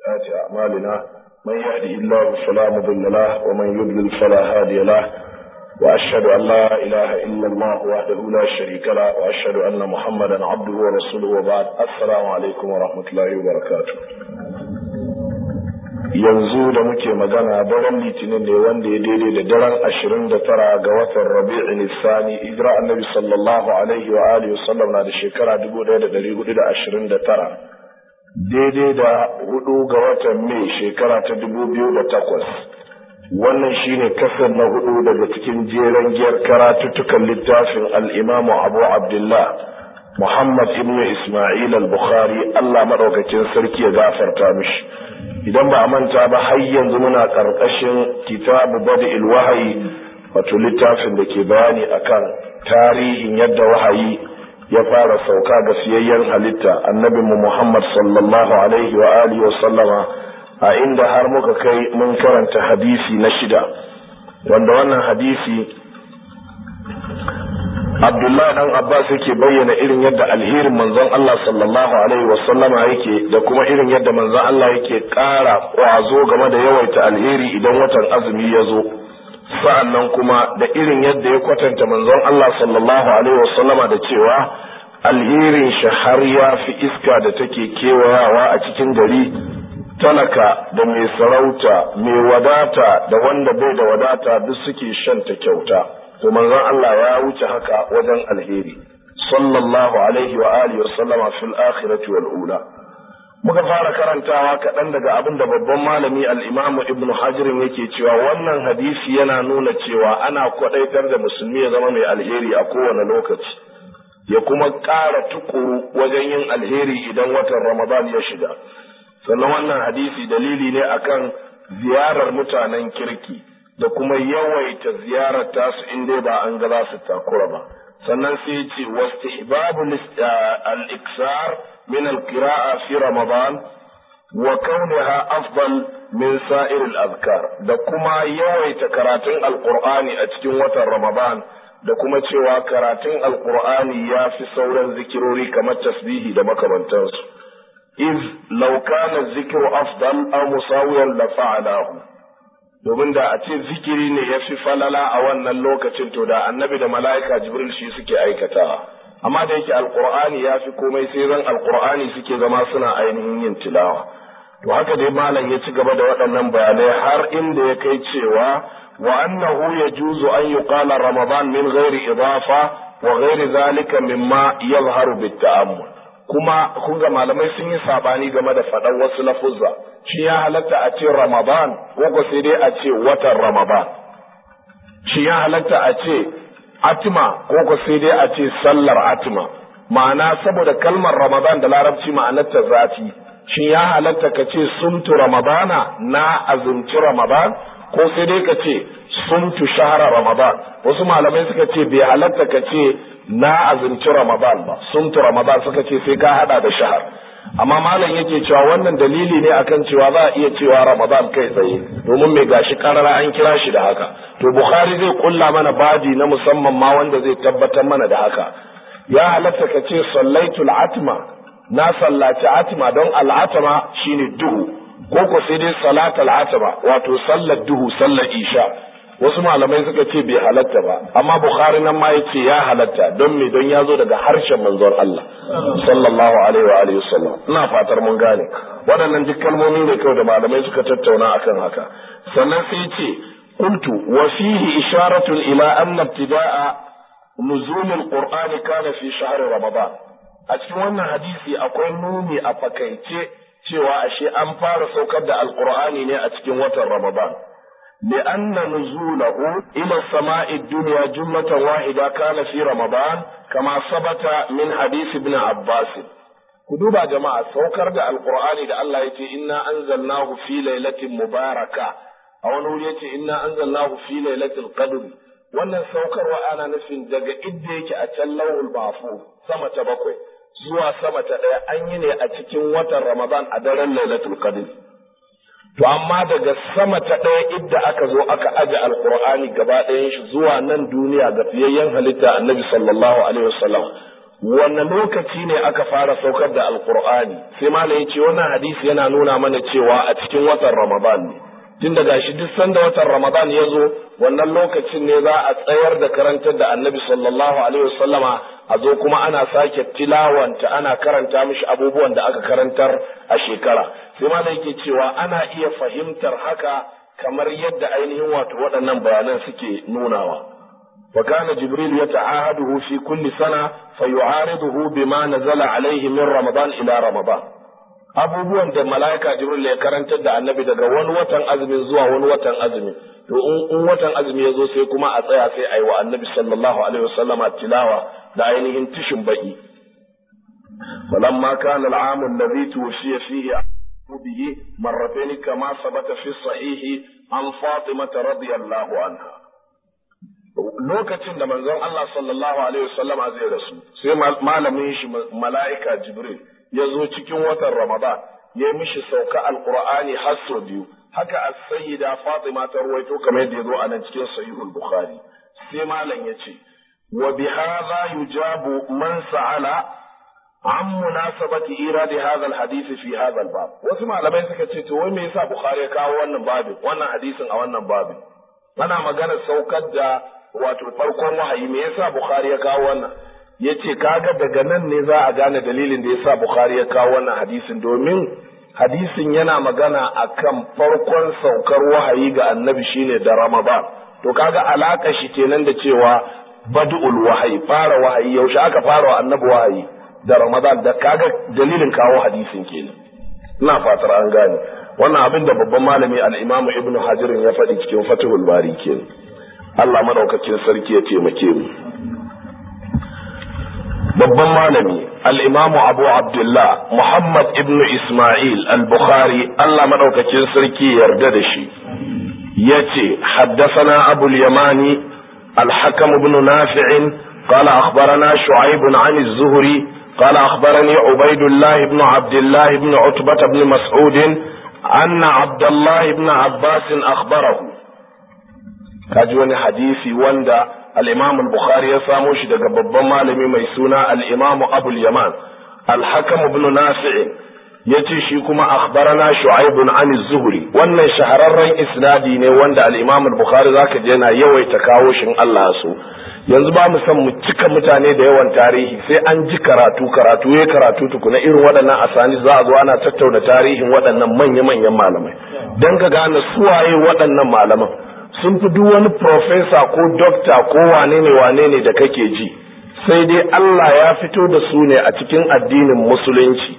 وسيئات أعمالنا من يهده الله فلا مضل له ومن يضلل فلا هادي له وأشهد أن لا إله إلا الله وحده لا شريك له وأشهد أن محمدا عبده ورسوله وبعد السلام عليكم ورحمة الله وبركاته yanzu da muke magana daren litinin ne wanda ya daidai da daren ashirin da tara ga watan rabi'in sani hijira annabi sallallahu alaihi wa alihi wasallam na da shekara dubu ɗaya da ɗari hudu da ashirin da tara daidai da hudu ga watan mai shekara ta dubu biyu da takwas wannan shine kasar na hudu daga cikin jeren giyar karatuttukan littafin al'imamu abu abdullah muhammad ibn isma'il al-bukhari allah maɗaukakin sarki ya gafarta mishi idan ba a manta ba har yanzu muna ƙarƙashin kitabu bada'il wahayi wato littafin da ke bayani akan tarihin yadda wahayi ya fara sauka ga siyayyen halitta annabi mu Muhammad sallallahu alaihi wa alihi wa sallama a inda har muka kai mun karanta hadisi na shida wanda wannan hadisi Abdullahi dan Abbas yake bayyana irin yadda alherin manzon Allah sallallahu alaihi wa sallama yake da kuma irin yadda manzon Allah yake ƙara ƙwazo game da yawaita alheri idan watan azumi ya zo sa'annan kuma da irin yadda ya kwatanta manzon Allah sallallahu alaihi wa sallama da cewa alherin shi har ya fi iska da take kewayawa a cikin gari talaka da mai sarauta mai wadata da wanda bai da wadata duk suke shanta kyauta to manzon Allah ya wuce haka wajen alheri sallallahu alaihi wa alihi wa sallama fil akhirati wal ula muka fara karantawa kaɗan daga abin da babban malami al-imam ibn hajar yake cewa wannan hadisi yana nuna cewa ana kwadaitar da musulmi ya zama mai alheri a kowane lokaci ya kuma ƙara tukuru wajen yin alheri idan watan ramadan ya shiga sannan wannan hadisi dalili ne akan ziyarar mutanen kirki da kuma yawaita ziyarar tasu in dai ba an ga za su takura ba sannan sai ya ce wastihbabu al-iksar min al-qira'a fi ramadan wa kauniha afdal min sa'ir al-azkar da kuma yawaita karatun alqur'ani a cikin watan ramadan da kuma cewa karatun alqur'ani ya fi sauran zikirori kamar tasbihi da makamantansu iz law kana zikru afdal aw musawiyan la fa'alahu domin da a ce zikiri ne ya fi falala a wannan lokacin to da annabi da mala'ika jibril shi suke aikatawa amma da yake alqur'ani ya fi komai sai ran alqur'ani suke zama suna ainihin yin tilawa to haka dai malam ya ci gaba da waɗannan bayanai har inda ya kai cewa wa annahu yajuzu an yuqala ramadan min ghairi idafa wa ghairi zalika mimma yadhharu bit ta'ammul kuma kun ga malamai sun yi sabani game da faɗan wasu lafuzza shi ya halatta a ce ramadan ko sai dai a ce watan ramadan shi ya halatta a ce atima ko sai dai a ce sallar atima ma'ana saboda kalmar ramadan da larabci ma'anarta zafi shi ya halatta ka ce sumtu ramadana na azumci ramadan ko sai dai ka ce sumtu shahara ramadan wasu malamai suka ce bai halatta ka ce na azumci ramadan ba sumtu ramadan suka ce sai ka hada da shahar amma malam yake cewa wannan dalili ne akan cewa za a iya cewa ramadan kai tsaye domin mai gashi karara an kira shi da haka to bukhari zai kulla mana baji na musamman ma wanda zai tabbatar mana da haka ya halatta ka ce sallaitul atma na sallaci atma don al'atama shine duhu ko ko sai dai salatul atma wato sallar duhu sallar isha wasu malamai suka ce bai halatta ba amma bukhari nan ma yace ya halatta don me don ya zo daga harshen manzon Allah sallallahu alaihi wa alihi wasallam ina fatar mun gane waɗannan duk kalmomi ne kawai da malamai suka tattauna akan haka sannan sai yace qultu wa fihi isharatun ila anna ibtida'a nuzul alqur'ani kana fi shahr ramadan a cikin wannan hadisi akwai nuni a fakaice cewa ashe an fara saukar da alqur'ani ne a cikin watan ramadan لأن نزوله إلى السماء الدنيا جملة واحدة كان في رمضان كما ثبت من حديث ابن عباس كدوبا جماعة سوكر دا القرآن دا الله يتي إنا أنزلناه في ليلة مباركة أو نقول يتي إنا أنزلناه في ليلة القدر wannan saukarwa ana nufin daga idda yake a can lauhul mahfuz sama ta bakwai zuwa sama ta ɗaya an yi ne a cikin watan ramadan a daren lailatul qadr To amma daga sama ta ɗaya idda aka zo aka aje alkur'ani gaba ɗayan shi zuwa nan duniya ga fiyayyen halitta annabi sallallahu alaihi wasallam wanne lokaci ne aka fara saukar da alkur'ani sai malam ya ce wannan hadisi yana nuna mana cewa a cikin watan ramadan ne tun da gashi duk sanda watan ramadan ya zo wannan lokacin ne za a tsayar da karantar da annabi sallallahu alaihi wasallama a zo kuma ana sake tilawanta ana karanta mishi abubuwan da aka karantar a shekara sai malam yake cewa ana iya fahimtar haka kamar yadda ainihin wato waɗannan bayanan suke nunawa وكان جبريل يتعاهده في كل سنة فيعارضه بما نزل عليه من رمضان إلى رمضان abubuwan da mala'ika jibril ya karantar da annabi daga wani watan azumin zuwa wani watan azumi to in watan azumi ya zo sai kuma a tsaya sai a yi wa annabi sallallahu alaihi wasallama tilawa da ainihin tishin baki falamma kana al'amu alladhi tuwfiya fihi bihi marratayn kama sabata fi sahihi an fatimah radiyallahu anha lokacin da manzon Allah sallallahu alaihi wasallama zai rasu sai malamin shi mala'ika Jibril ya zo cikin watan Ramadan ya mishi sauka alqur'ani har sau biyu haka as-sayyida Fatima ta ruwaito kamar yadda ya zo a nan cikin sahihul Bukhari sai malam ya ce wa bi hadha yujabu man sa'ala an munasabati iradi hadha al-hadith fi hadha al-bab wasu malamai suka ce to wai me yasa Bukhari ya kawo wannan babin wannan hadisin a wannan babin ana magana saukar da wato farkon wahayi me yasa Bukhari ya kawo wannan yace kaga daga nan ne za a gane dalilin da yasa Bukhari ya kawo wannan hadisin domin hadisin yana magana akan farkon saukar wahayi ga annabi shine da Ramadan to kaga alaka shi kenan da cewa bad'ul wahayi fara wahayi yaushe aka fara wa annabi wahayi da Ramadan da kaga dalilin kawo hadisin kenan ina fatar an gane wannan abin da babban malami al-Imam Ibn Hajar ya faɗi cikin Fathul Bari kenan Allah madaukakin sarki ya taimake mu babban malami al-Imam Abu Abdullah Muhammad ibn Isma'il al-Bukhari Allah madaukakin sarki yarda da shi yace haddathana Abu al-Yamani al-Hakam ibn Nafi' قال أخبرنا شعيب عن الزهري قال أخبرني عبيد الله بن عبد الله بن عتبة بن مسعود أن عبد الله بن عباس أخبره كاجوني حديثي وندا الإمام البخاري يساموش دقا ببا مالمي ميسونا الإمام أبو اليمان الحكم بن نافع yace shi kuma akhbarana shu'aib an az-zuhri wannan shahararren isnadi ne wanda al-imam al-bukhari zaka je na yawaita kawo shin Allah so yanzu ba mu san mu cika mutane da yawan tarihi sai an ji karatu karatu ya karatu tukuna irin waɗannan asani za a zo ana tattauna tarihin waɗannan manya-manyan malamai don ka gane suwaye waɗannan malaman sun fi duk wani profesa ko dokta ko wane ne wane ne da kake ji sai dai Allah ya fito da su ne a cikin addinin musulunci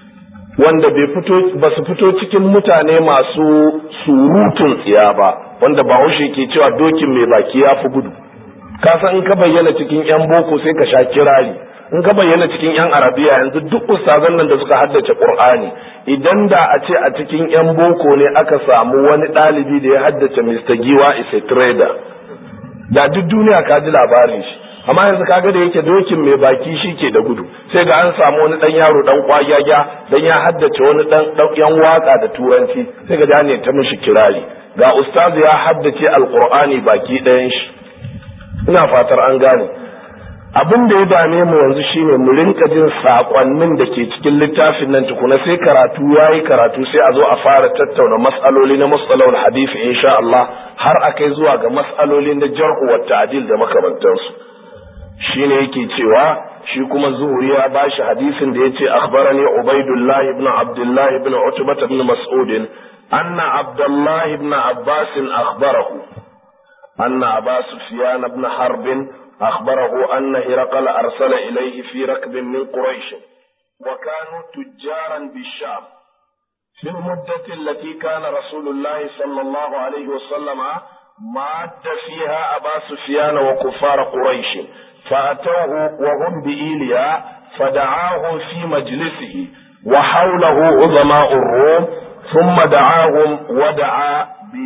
wanda bai fito ba su fito cikin mutane masu surutun tsiya ba wanda bahaushe ke cewa dokin mai baki ya fi gudu ka san in ka bayyana cikin yan boko sai ka sha kirari in ka bayyana cikin yan arabiya yanzu duk ustazan nan da suka haddace qur'ani idan da a ce a cikin yan boko ne aka samu wani ɗalibi da ya haddace Mr. Giwa is a trader da duk duniya ka ji labarin shi amma yanzu kaga da yake dokin mai baki shi ke da gudu sai ga an samu wani dan yaro dan kwagyaga dan ya haddace wani dan yan waka da turanci sai ga ne ta mishi kirari ga ustazu ya haddace alqur'ani baki ɗayan shi ina fatar an gane abin da ya dame mu yanzu shine mu rinka jin sakonnin da ke cikin littafin nan tukuna sai karatu yayi karatu sai a zo a fara tattauna mas'aloli na masalahul hadisi insha Allah har akai zuwa ga mas'aloli na jarh wa ta'dil da makamantansu shine yake cewa shi kuma zuhuri ya bashi hadisin da yace akhbarani ubaidullah ibn abdullah ibn utbah ibn mas'ud anna abdullah ibn abbas akhbarahu anna aba sufyan ibn harb أخبره أن هرقل أرسل إليه في ركب من قريش وكانوا تجارا بالشام في المدة التي كان رسول الله صلى الله عليه وسلم ماد فيها أبا سفيان وكفار قريش فأتوه وهم بإيليا فدعاهم في مجلسه وحوله عظماء الروم ثم دعاهم ودعا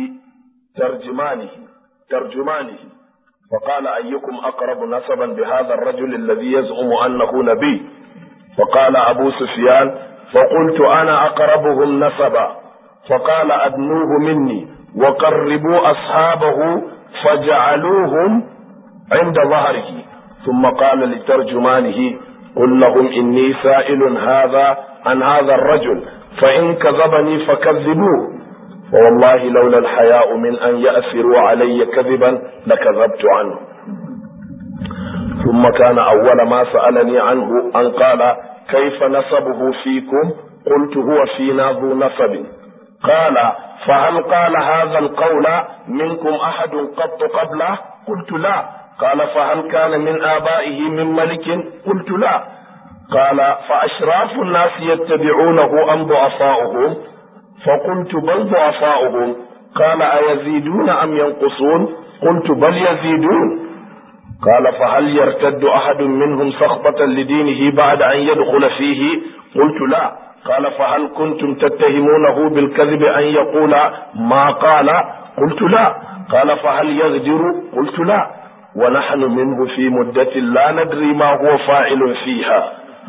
بترجمانه ترجمانه فقال أيكم أقرب نسبا بهذا الرجل الذي يزعم أنه نبي فقال أبو سفيان فقلت أنا أقربهم نسبا فقال أدنوه مني وقربوا أصحابه فجعلوهم عند ظهره ثم قال لترجمانه قل لهم إني سائل هذا عن هذا الرجل فإن كذبني فكذبوه فوالله لولا الحياء من أن يأثروا علي كذبا لكذبت عنه ثم كان أول ما سألني عنه أن قال كيف نسبه فيكم قلت هو فينا ذو نسب قال فهل قال هذا القول منكم أحد قط قبله قلت لا قال فهل كان من آبائه من ملك قلت لا قال فأشراف الناس يتبعونه أم ضعفاؤهم فقلت بل ضعفاؤهم قال أيزيدون أم ينقصون قلت بل يزيدون قال فهل يرتد أحد منهم سخطة لدينه بعد أن يدخل فيه قلت لا قال فهل كنتم تتهمونه بالكذب أن يقول ما قال قلت لا قال فهل يغدر قلت لا ونحن منه في مدة لا ندري ما هو فاعل فيها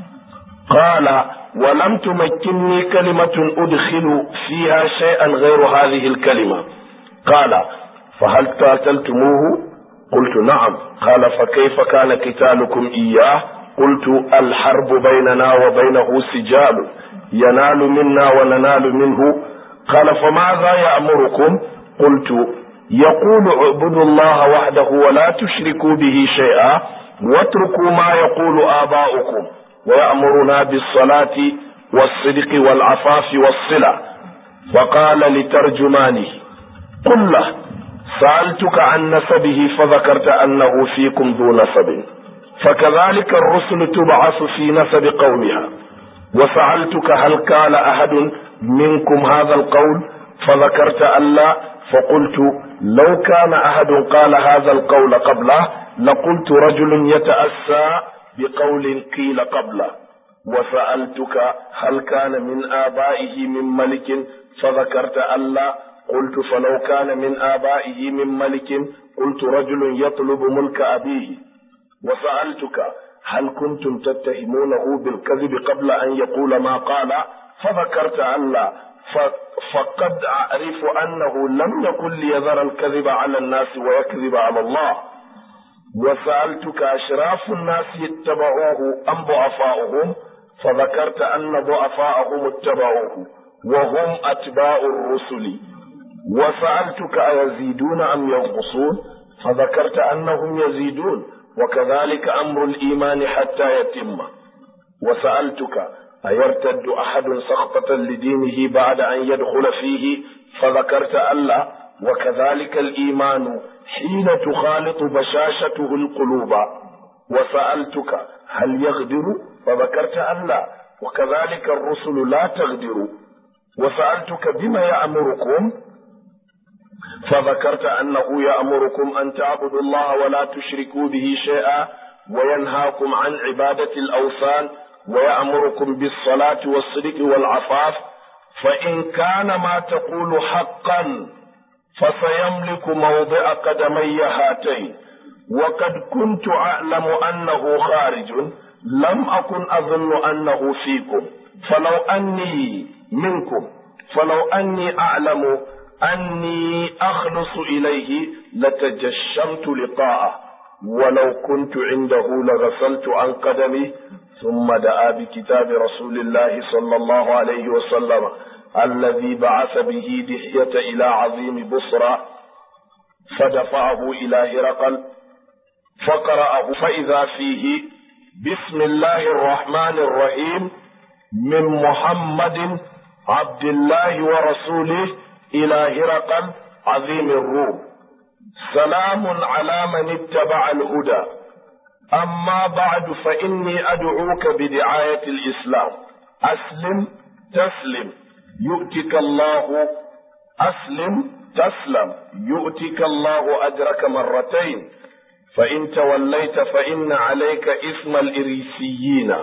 قال ولم تمكنني كلمة أدخل فيها شيئا غير هذه الكلمة قال فهل قاتلتموه قلت نعم قال فكيف كان قتالكم إياه قلت الحرب بيننا وبينه سجال ينال منا وننال منه قال فماذا يأمركم قلت يقول اعبدوا الله وحده ولا تشركوا به شيئا واتركوا ما يقول آباؤكم ويأمرنا بالصلاة والصدق والعفاف والصلة فقال لترجمانه قل له سألتك عن نسبه فذكرت أنه فيكم ذو نسب فكذلك الرسل تبعث في نسب قومها وسألتك هل قال أحد منكم هذا القول فذكرت ألا فقلت لو كان أحد قال هذا القول قبله لقلت رجل يتأسى بقول قيل قبله وسألتك هل كان من آبائه من ملك فذكرت ألا قلت فلو كان من آبائه من ملك قلت رجل يطلب ملك أبيه وسألتك هل كنتم تتهمونه بالكذب قبل أن يقول ما قال فذكرت ألا فقد أعرف أنه لم يكن ليذر الكذب على الناس ويكذب على الله وسألتك أشراف الناس اتبعوه أم ضعفاؤهم فذكرت أن ضعفاءهم اتبعوه وهم أتباع الرسل وسألتك أيزيدون أم ينقصون فذكرت أنهم يزيدون وكذلك أمر الإيمان حتى يتم وسألتك أيرتد أحد سخطة لدينه بعد أن يدخل فيه فذكرت ألا وكذلك الإيمان حين تخالط بشاشته القلوب وسألتك هل يغدر فذكرت ألا وكذلك الرسل لا تغدر وسألتك بما يأمركم فذكرت أنه يأمركم أن تعبدوا الله ولا تشركوا به شيئا وينهاكم عن عبادة الأوثان ويأمركم بالصلاة والصدق والعفاف فإن كان ما تقول حقا فسيملك موضع قدمي هاتين وقد كنت أعلم أنه خارج لم أكن أظن أنه فيكم فلو أني منكم فلو أني أعلم أني أخلص إليه لتجشمت لقاءه ولو كنت عنده لغسلت عن قدمي ثم دعا بكتاب رسول الله صلى الله عليه وسلم الذي بعث به دحية إلى عظيم بصرى فدفعه إلى هرقل فقرأه فإذا فيه بسم الله الرحمن الرحيم من محمد عبد الله ورسوله إلى هرقل عظيم الروم سلام على من اتبع الهدى أما بعد فإني أدعوك بدعاية الإسلام أسلم تسلم يؤتك الله أسلم تسلم يؤتك الله أجرك مرتين فإن توليت فإن عليك إثم الإريسيين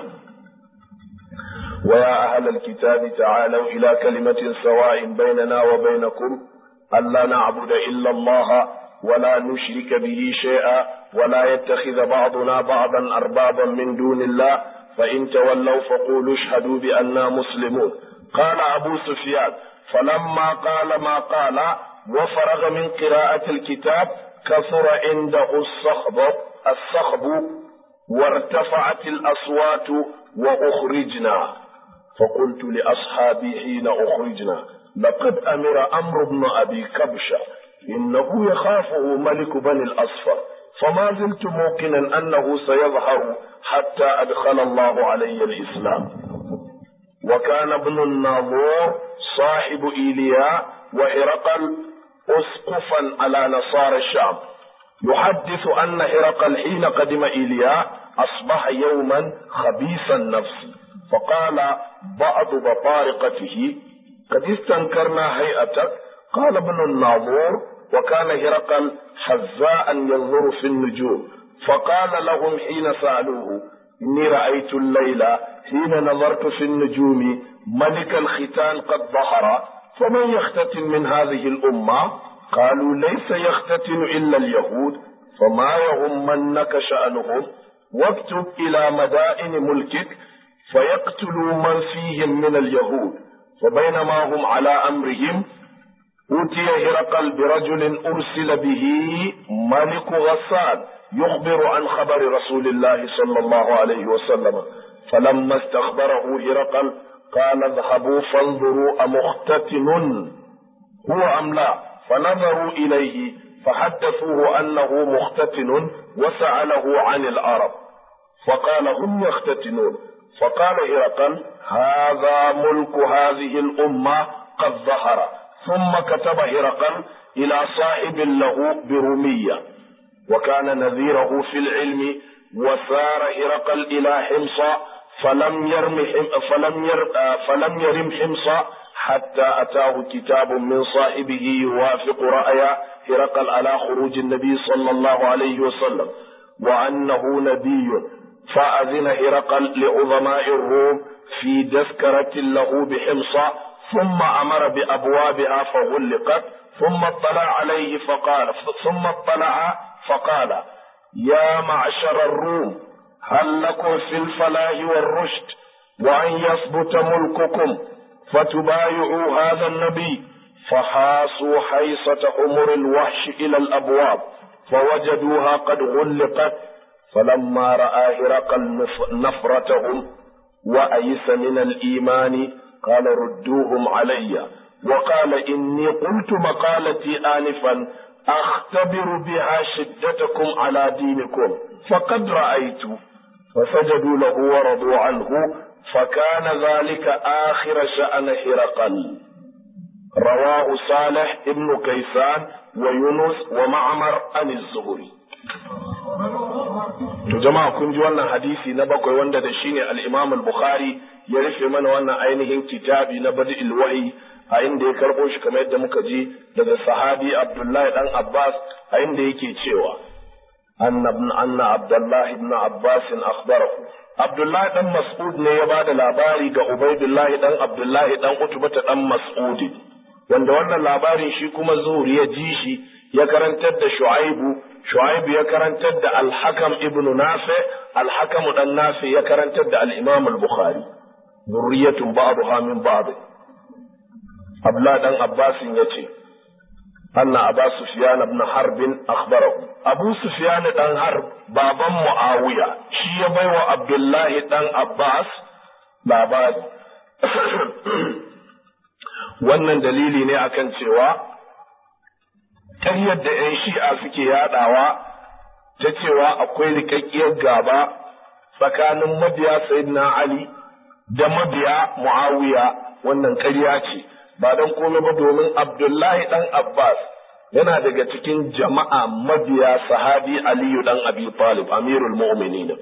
ويا أهل الكتاب تعالوا إلى كلمة سواء بيننا وبينكم ألا نعبد إلا الله ولا نشرك به شيئا ولا يتخذ بعضنا بعضا أربابا من دون الله فإن تولوا فقولوا اشهدوا بأننا مسلمون قال أبو سفيان فلما قال ما قال وفرغ من قراءة الكتاب كثر عنده الصخب الصخب وارتفعت الأصوات وأخرجنا فقلت لأصحابي حين أخرجنا لقد أمر أمر بن أبي كبشة إنه يخافه ملك بني الأصفر فما زلت موقنا أنه سيظهر حتى أدخل الله علي الإسلام وكان ابن الناظور صاحب إيلياء وهرقل أسقفا على نصارى الشام يحدث أن هرقل حين قدم إيلياء أصبح يوما خبيث النفس فقال بعض بطارقته قد استنكرنا هيئتك قال ابن الناظور وكان هرقل حذاء ينظر في النجوم فقال لهم حين سألوه إني رأيت الليلة حين نظرت في النجوم ملك الختان قد ظهر فمن يختتن من هذه الأمة قالوا ليس يختتن إلا اليهود فما يهمنك شأنهم واكتب إلى مدائن ملكك فيقتلوا من فيهم من اليهود فبينما هم على أمرهم أوتي هرقل برجل أرسل به ملك غسان يخبر عن خبر رسول الله صلى الله عليه وسلم فلما استخبره هرقل قال اذهبوا فانظروا أمختتن هو أم لا فنظروا إليه فحدثوه أنه مختتن وسأله عن العرب فقال هم يختتنون فقال هرقل هذا ملك هذه الأمة قد ظهر ثم كتب هرقل إلى صاحب له برومية وكان نذيره في العلم وسار هرقل إلى حمص فلم يرم فلم ير فلم يرم حمص حتى أتاه كتاب من صاحبه يوافق رأي هرقل على خروج النبي صلى الله عليه وسلم وأنه نبي فأذن هرقل لعظماء الروم في تذكرة له بحمص ثم أمر بأبوابها فغلقت ثم اطلع عليه فقال ثم اطلع فقال يا معشر الروم هل لكم في الفلاح والرشد وأن يثبت ملككم فتبايعوا هذا النبي فحاصوا حيصة حمر الوحش إلى الأبواب فوجدوها قد غلقت فلما رأى هرقل نفرتهم وأيس من الإيمان قال ردوهم علي وقال إني قلت مقالتي آنفا أختبر بها شدتكم على دينكم فقد رأيت فسجدوا له ورضوا عنه فكان ذلك آخر شأن هرقل رواه صالح ابن كيسان ويونس ومعمر عن الزهري To jama'a kun ji wannan hadisi na bakwai wanda da shi ne al-Imam al-Bukhari ya rufe mana wannan ainihin kitabi na Badi'il Wahyi a inda ya karbo shi kamar yadda muka ji daga sahabi Abdullahi dan Abbas a inda yake cewa anna ibn anna Abdullah ibn Abbas akhbarahu Abdullahi dan Mas'ud ne ya bada labari ga Ubaidullahi dan Abdullahi dan Utbata dan Mas'ud wanda wannan labarin shi kuma Zuhri ya ji shi ya karantar da Shu'aibu Shu'aibu ya karantar da Al-Hakam ibn Nafi Al-Hakam dan Nafi ya karantar da Al-Imam Al-Bukhari zurriyatun ba'daha min ba'd Abdullah dan Abbas yace anna Abu Sufyan ibn Harb akhbarahu Abu Sufyan dan Harb baban Muawiya shi ya baiwa Abdullahi dan Abbas labari wannan dalili ne akan cewa ƙaryar da 'yan shi'a suke yaɗawa ta cewa akwai rikakkiyar gaba tsakanin mabiya Sayyidina Ali da mabiya Muawiya wannan ƙarya ce ba don komai ba domin Abdullahi ɗan Abbas yana daga cikin jama'a mabiya sahabi Aliyu ɗan Abi Talib Amirul Mu'minin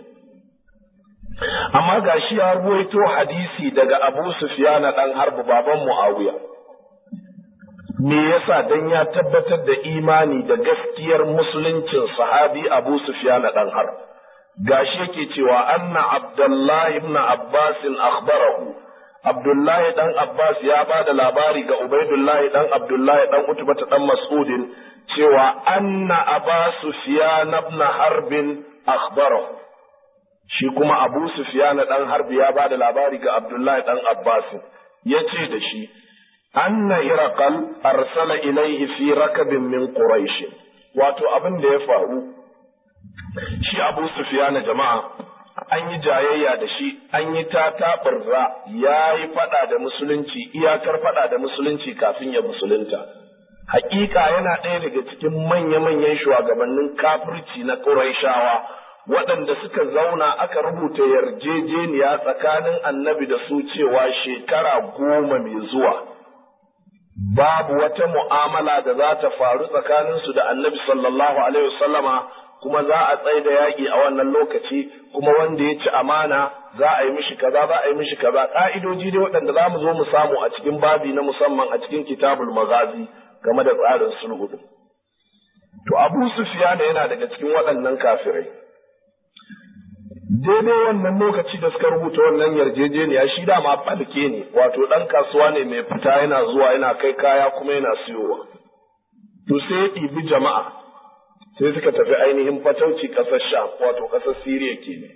amma gashi ya ruwaito hadisi daga Abu Sufyan ɗan Harb baban Muawiya me yasa dan ya tabbatar da imani da gaskiyar musuluncin sahabi Abu Sufyan dan har gashi yake cewa anna Abdullahi ibn Abbas akhbarahu Abdullahi dan Abbas ya ba da labari ga Ubaidullahi dan Abdullahi dan Utbata dan Mas'udin cewa anna Abu Sufyan ibn Harb akhbarahu shi kuma Abu Sufyan dan Harb ya ba da labari ga Abdullahi dan Abbas yace da shi anna Hiraqal arsala ilaihi fi rakabin min Quraish wato abin da ya faru shi Abu Sufyan jama'a an yi jayayya da shi an yi ta taɓurza ya yi faɗa da musulunci iyakar faɗa da musulunci kafin ya musulunta hakika yana ɗaya daga cikin manya-manyan shugabannin kafirci na ƙuraishawa waɗanda suka zauna aka rubuta yarjejeniya tsakanin annabi da su cewa shekara goma mai zuwa babu wata mu'amala da za ta faru tsakaninsu da annabi sallallahu alaihi wasallama kuma za a tsaye da yaƙi a wannan lokaci kuma wanda ya ci amana za a yi mishi kaza za a yi mishi kaza ƙa'idoji dai waɗanda za mu zo mu samu a cikin babi na musamman a cikin kitabul magazi game da tsarin sulhu to abu sufiyana yana daga cikin waɗannan kafirai daidai wannan lokaci da suka rubuta wannan yarjejeniya shi dama falke ne wato ɗan kasuwa ne mai fita yana zuwa yana kai kaya kuma yana siyowa to sai ya ɗibi jama'a sai suka tafi ainihin fatauci ƙasar sham wato ƙasar siriya ke ne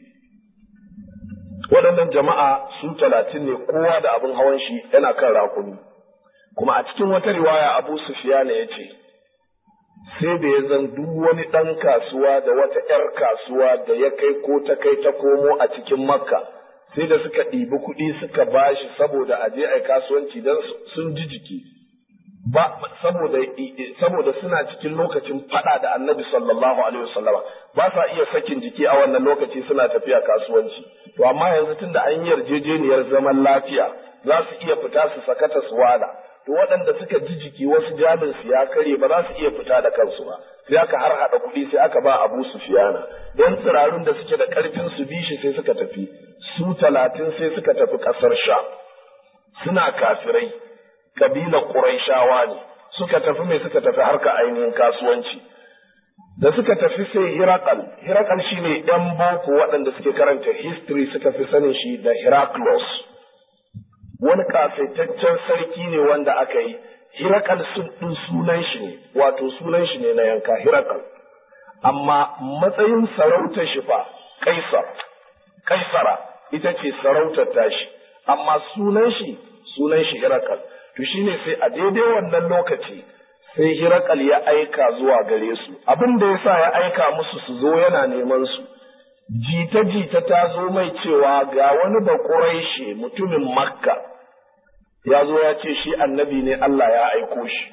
waɗannan jama'a su talatin ne kowa da abin hawan shi yana kan rakumi kuma a cikin wata riwaya abu sufiyana ya ce sai da ya zan duk wani ɗan kasuwa da wata ‘yar kasuwa da ya kai ko ta kai ta komo a cikin makka sai da suka ɗibi kuɗi suka bashi saboda aje a kasuwanci don sun ji jiki ba saboda saboda suna cikin lokacin fada da annabi sallallahu alaihi wasallama ba sa iya sakin jiki a wannan lokaci suna tafiya kasuwanci to amma yanzu tunda an yi yarjejeniyar zaman lafiya za su iya fita su sakata su wada to waɗanda suka ji jiki wasu jamin su ya kare ba za su iya fita da kansu ba sai aka har hada kuɗi sai aka ba Abu Sufyana dan tsirarun da suke da ƙarfin su bi shi sai suka tafi su talatin sai suka tafi ƙasar Sham suna kafirai kabilar Qurayshawa ne suka tafi mai suka tafi harka ainihin kasuwanci da suka tafi sai Hirakal Hirakal shine ɗan boko waɗanda suke karanta history suka fi sanin shi da Heraclius wani kasaitaccen sarki ne wanda aka yi Hirakal sun sunan shi ne wato sunan shi ne na yanka Hirakal amma matsayin sarautar shi fa Kaisar Kaisara ita ce sarautar tashi amma sunan shi sunan shi Hirakal to shine sai a daidai wannan lokaci sai Hirakal ya aika zuwa gare su abin da yasa ya aika musu su zo yana neman su jita-jita ta zo mai cewa ga wani bakuraishe mutumin Makka ya zo ya ce shi annabi ne Allah ya aiko shi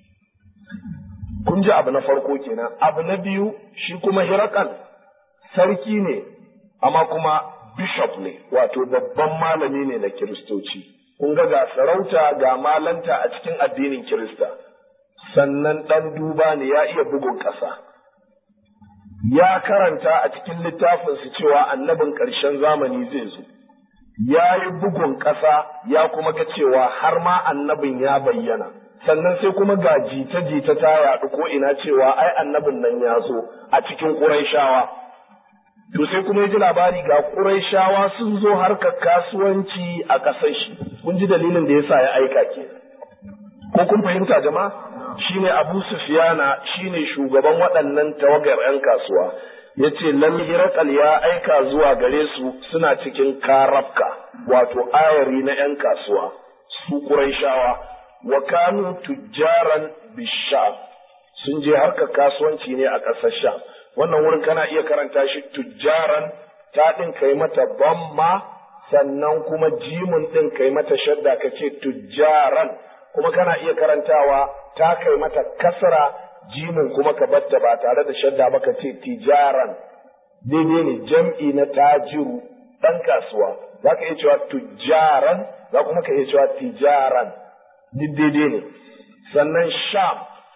kun ji abu na farko kenan abu na biyu shi kuma Hirakal sarki ne amma kuma bishop ne wato babban malami ne na kiristoci kun ga ga sarauta ga malanta a cikin addinin Kirista, sannan ɗan duba ne ya iya bugun ƙasa. Ya karanta a cikin littafinsu cewa annabin ƙarshen zamani zai zo, ya yi bugun ƙasa ya kuma ga cewa har ma annabin ya bayyana, sannan sai kuma ga jita-jita ta yaɗu ko ina cewa ai annabin nan ya zo a cikin ƙuraishawa. To sai kuma ya ji labari ga Qurayshawa sun zo harkar kasuwanci a ƙasar shi. Kun ji dalilin da yasa ya aika ke. Ko kun fahimta jama'a? Shine Abu Sufyana shine shugaban waɗannan tawagar 'yan kasuwa. Ya ce lalle Hirakal ya aika zuwa gare su suna cikin karafka wato ayari na 'yan kasuwa su Qurayshawa wa kanu tujjaran bisham sun je harkar kasuwanci ne a ƙasar Sham. wannan wurin kana iya karanta shi tujjaran ta ɗin kai mata bamma sannan kuma jimun ɗin kai mata shadda ka ce tujjaran kuma kana iya karantawa ta kai mata kasra jimun kuma ka batta ba tare da shadda ba ka ce tijaran daidai ne jam'i na tajiru ɗan kasuwa za ka iya cewa tujjaran za kuma ka iya cewa tijaran duk daidai ne sannan sham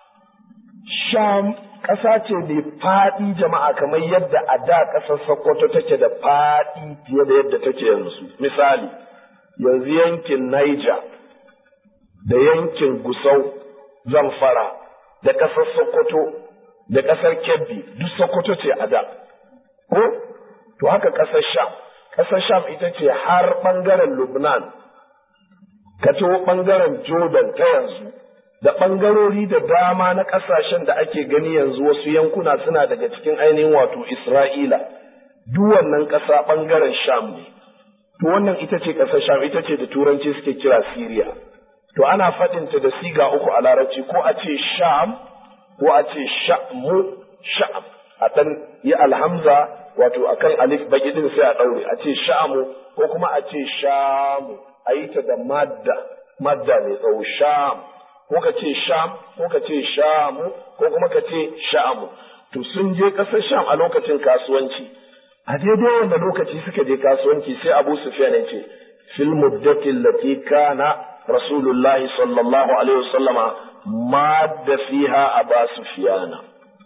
sham ƙasa ce mai faɗi jama'a kamar yadda a da ƙasar Sokoto take da faɗi fiye da yadda take yanzu. Misali, yanzu yankin Niger da yankin Gusau, Zamfara da ƙasar Sokoto da ƙasar Kebbi duk Sokoto ce a da. Ko? To haka ƙasar Sham. Ƙasar Sham ita ce har ɓangaren Lubnan, ka ɓangaren Jordan ta yanzu. da ɓangarori da dama na ƙasashen da ake gani yanzu wasu yankuna suna daga cikin ainihin wato Isra'ila, duk wannan ƙasa ɓangaren Sham ne. To wannan ita ce ƙasar Sham, ita ce da Turanci suke kira Siriya. To ana faɗinta da siga uku a Larabci ko a ce Sham ko a ce Sha'mu Sha'am. A ɗan yi alhamza wato akan alif baki din sai a daure a ce sha'amu ko kuma a ce shamu a yi ta da madda madda mai tsawo sham ko ka ce sham ko ka ce shamu ko kuma ka ce sha'amu to sun je ƙasar sham a lokacin kasuwanci a daidai wanda lokaci suka je kasuwanci sai abu sufyan ya ce fil muddati allati kana rasulullahi sallallahu alaihi wasallama madda fiha aba sufyana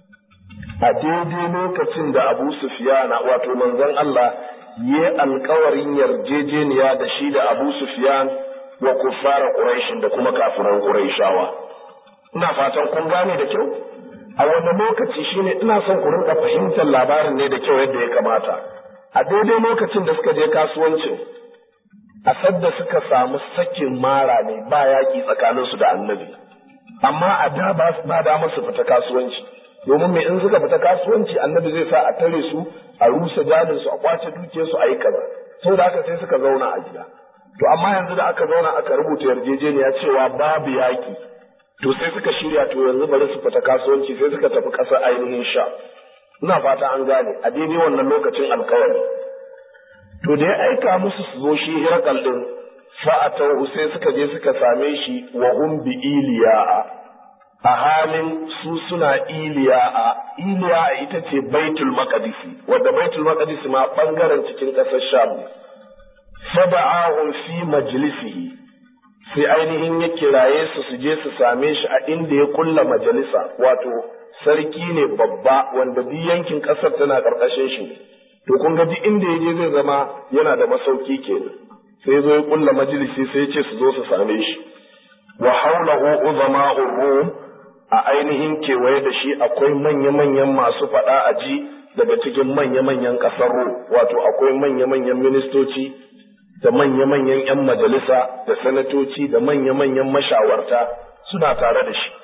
a daidai lokacin da abu sufyana wato manzon Allah yi alkawarin yarjejeniya da shi da abu sufyan wa kuffara quraishin da kuma kafiran quraishawa ina fatan kun gane da kyau a wani lokaci shine ina son ku rinka fahimtar labarin ne da kyau yadda ya kamata a daidai lokacin da suka je kasuwancin a sadda suka samu sakin mara ne ba yaƙi tsakaninsu da annabi amma a da ba da su fita kasuwanci domin me in suka fita kasuwanci annabi zai sa a tare su a rusa jalin su a kwace dukiyar su a yi kaza saboda haka sai suka zauna a gida to amma yanzu da aka zauna aka rubuta yarjejeniya cewa babu yaƙi to sai suka shirya to yanzu bari su fita kasuwanci sai suka tafi ƙasar ainihin sha ina fata an gane a daidai wannan lokacin alkawari to da ya aika musu su zo shi hirakal din fa'atau sai suka je suka same shi wa hum bi iliya'a a halin su suna iliya'a iliya'a ita ce baitul maqdisi wadda baitul maqdisi ma bangaren cikin ƙasar sham fada'ahum fi majlisihi sai ainihin ya kiraye su su je su same shi a inda ya kulla majalisa wato sarki ne babba wanda duk yankin ƙasar tana ƙarƙashin shi to kun ga duk inda ya je zai zama yana da masauki kenan sai zo ya kulla majalisi sai ya ce su zo su same shi wa haulahu uzama'ur rum a ainihin kewaye da shi akwai manya-manyan masu faɗa a ji daga cikin manya-manyan ƙasar rum wato akwai manya-manyan ministoci da manya-manyan 'yan majalisa da sanatoci da manya-manyan mashawarta suna tare da shi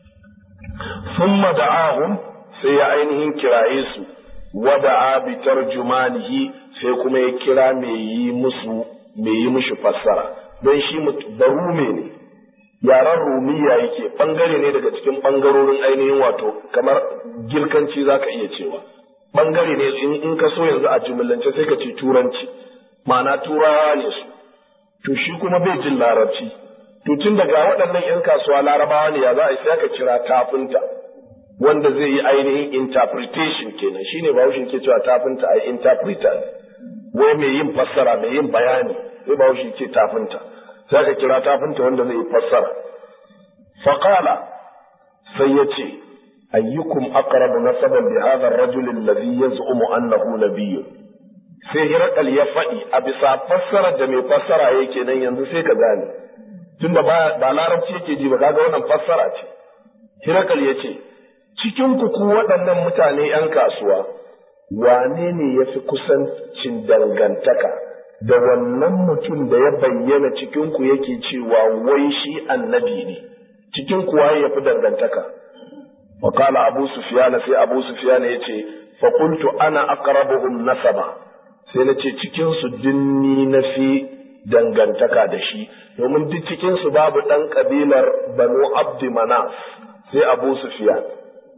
summa da'ahum sai ya ainihin kiraye su wada'a bi tarjumanihi sai kuma ya kira mai yi musu mai yi mishi fassara don shi barume ne yaren rumiya yake bangare ne daga cikin bangarorin ainihin wato kamar girkanci zaka iya cewa bangare ne in ka so yanzu a jumlance sai ka ce turanci ma'ana turawa ne su to shi kuma bai jin larabci to tun daga waɗannan 'yan kasuwa larabawa ne ya za a sai aka kira tafinta wanda zai yi ainihin interpretation kenan shine bahaushe ke cewa tafinta ai interpreter wai mai yin fassara mai yin bayani sai bahaushe ke tafinta sai aka kira tafinta wanda zai yi fassara faqala sai ya ce ayyukum aqrabu nasaban bi hadha ar-rajul alladhi yaz'umu annahu nabiyyun sai hirakal ya faɗi a bisa fassarar da mai fassara yake nan yanzu sai ka gane tunda ba ba larabci yake ji ba kaga wannan fassara ce hirakal ya ce cikin ku ku waɗannan mutane ‘yan kasuwa, wane ne ya fi kusancin dangantaka da wannan mutum da ya bayyana cikin ku yake cewa wai shi annabi ne, cikin ku waye ya fi dangantaka. Wakala Abu Sufiyana sai Abu Sufiyana ya ce, fakultu ana aqrabuhum nasaba sai na ce cikin su dinni na fi dangantaka da shi, domin duk cikin su babu ɗan ƙabilar Banu Abdi Manaf sai Abu Sufiyana.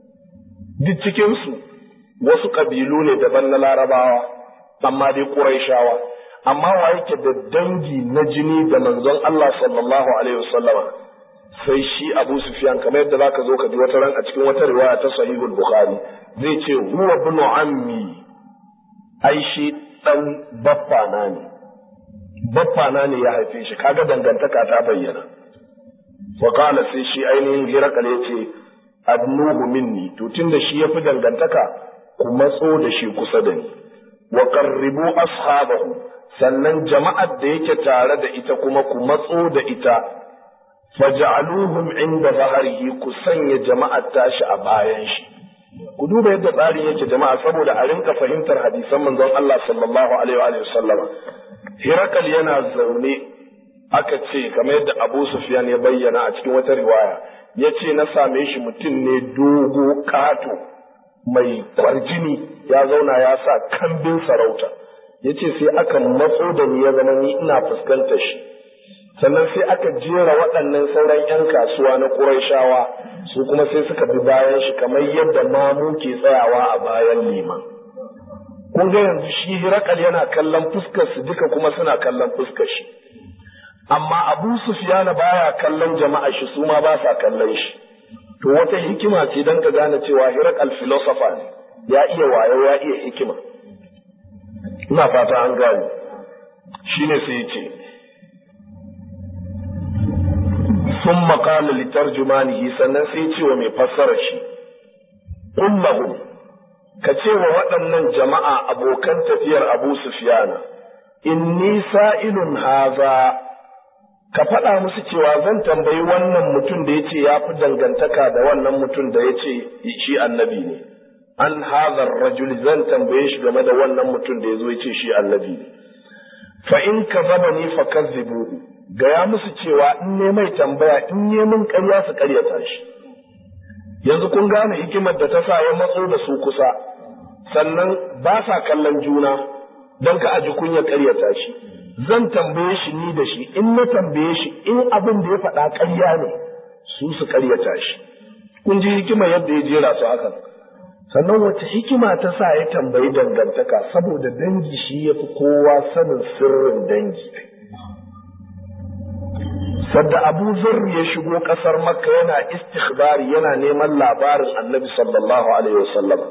duk cikinsu wasu ƙabilu ne daban na larabawa amma dai ƙuraishawa amma wa yake da dangi na jini da manzon Allah sallallahu alaihi wasallama sai shi Abu Sufyan kamar yadda zaka zo ka ji wata ran a cikin wata riwaya ta Sahihul Bukhari zai ce huwa ibn ammi ai shi dan baffana ne baffana ne ya haife shi kaga dangantaka ta bayyana wa qala sai shi ainihin hirakal yace adnuhu minni to tunda shi yafi dangantaka ku matso da shi kusa da ni wa qarribu ashabahu sannan jama'ar da yake tare da ita kuma ku matso da ita faj'aluhum inda zaharihi ku sanya jama'ar tashi a bayan shi ku duba yadda tsarin yake jama'a saboda a rinka fahimtar hadisan manzon Allah sallallahu alaihi wa sallama Hirakal yana zaune aka ce kamar yadda Abu Sufyan ya bayyana a cikin wata riwaya ya ce na same shi mutum ne dogo ƙato mai kwarjini ya zauna ya sa kambin sarauta ya ce sai aka matso da ni ya zama ni ina fuskantar shi sannan sai aka jera waɗannan sauran 'yan kasuwa na ƙuraishawa su kuma sai suka bi bayan shi kamar yadda mamu ke tsayawa a bayan liman ko kun ga yanzu shi hirakal yana kallon fuskar su duka kuma suna kallon fuskar shi amma abu sufiyana baya kallon jama'a shi su ma ba sa kallon shi to wata hikima ce don ka gane cewa hirakal filosofa ne ya iya wayo ya iya hikima ina fata an gane shine sai ya ce sun makala litarjumanihi sannan sai ce wa mai fassara shi kullahu ka ce wa waɗannan jama'a abokan tafiyar abu sufiyana inni sa'ilun haza ka faɗa musu cewa zan tambayi wannan mutum da ya ce ya fi dangantaka da wannan mutum da ya ce shi annabi ne an hazar rajuli zan tambaye shi game da wannan mutum da ya zo ya ce shi annabi ne fa in ka zaba ni fa kazzibuhu gaya musu cewa in ne mai tambaya in ne min ƙarya su ƙaryata shi yanzu kun gane hikimar da ta sa ya matso da su kusa sannan ba sa kallon juna don ka aji kunya ƙaryata shi zan tambaye shi ni da shi in na tambaye shi in abin da ya faɗa ƙarya ne su su ƙaryata shi kun ji hikimar yadda ya jera su hakan sannan wace hikima ta sa ya tambayi dangantaka saboda dangi shi ya fi kowa sanin sirrin dangi sadda abu zarri ya shigo ƙasar makka yana istikhbari yana neman labarin annabi sallallahu alaihi wasallam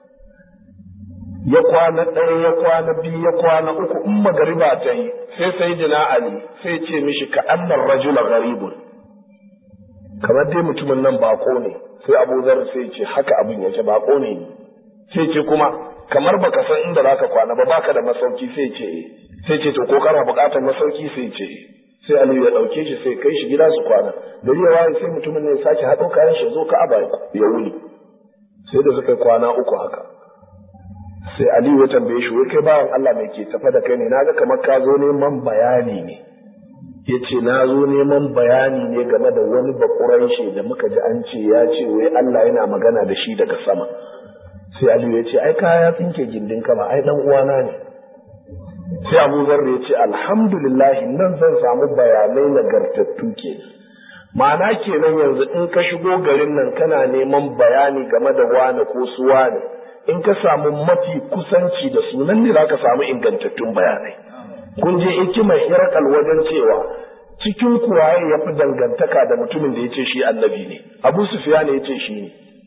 ya kwana ɗaya ya kwana biyu ya kwana uku in magariba ta yi sai sai jina ali sai ce mishi ka annar rajula garibun kamar dai mutumin nan bako ne sai abu zarri sai ce haka abin yake bako ne sai ce kuma kamar baka san inda zaka kwana ba baka da masauki sai ce sai ce to ko kana buƙatar masauki sai ce sai Aliyu ya ɗauke shi sai kai shi gida su kwana gari ya waye sai mutumin ne ya sake haɗo kayan shi zo Ka'aba ya wuni sai da suka kwana uku haka sai Aliyu ya tambaye shi wai kai bawan Allah mai ke tafa da kai ne naga kamar ka zo neman bayani ne ya ce na zo neman bayani ne game da wani bakurai shi da muka ji an ce ya ce wai Allah yana magana da shi daga sama sai Aliyu ya ce ai kaya tsinke gindin kama ai dan uwana ne sai abu zarra ya ce alhamdulillah nan zan samu bayanai nagartattu ke ma'ana kenan yanzu in ka shigo garin nan kana neman bayani game da wane ko su wane in ka samu mafi kusanci da su nan ne za ka samu ingantattun bayanai kun je hikimar hirakal wajen cewa cikin kuwaye ya fi dangantaka da mutumin da ya ce shi annabi ne abu sufiya ne ya ce shi ne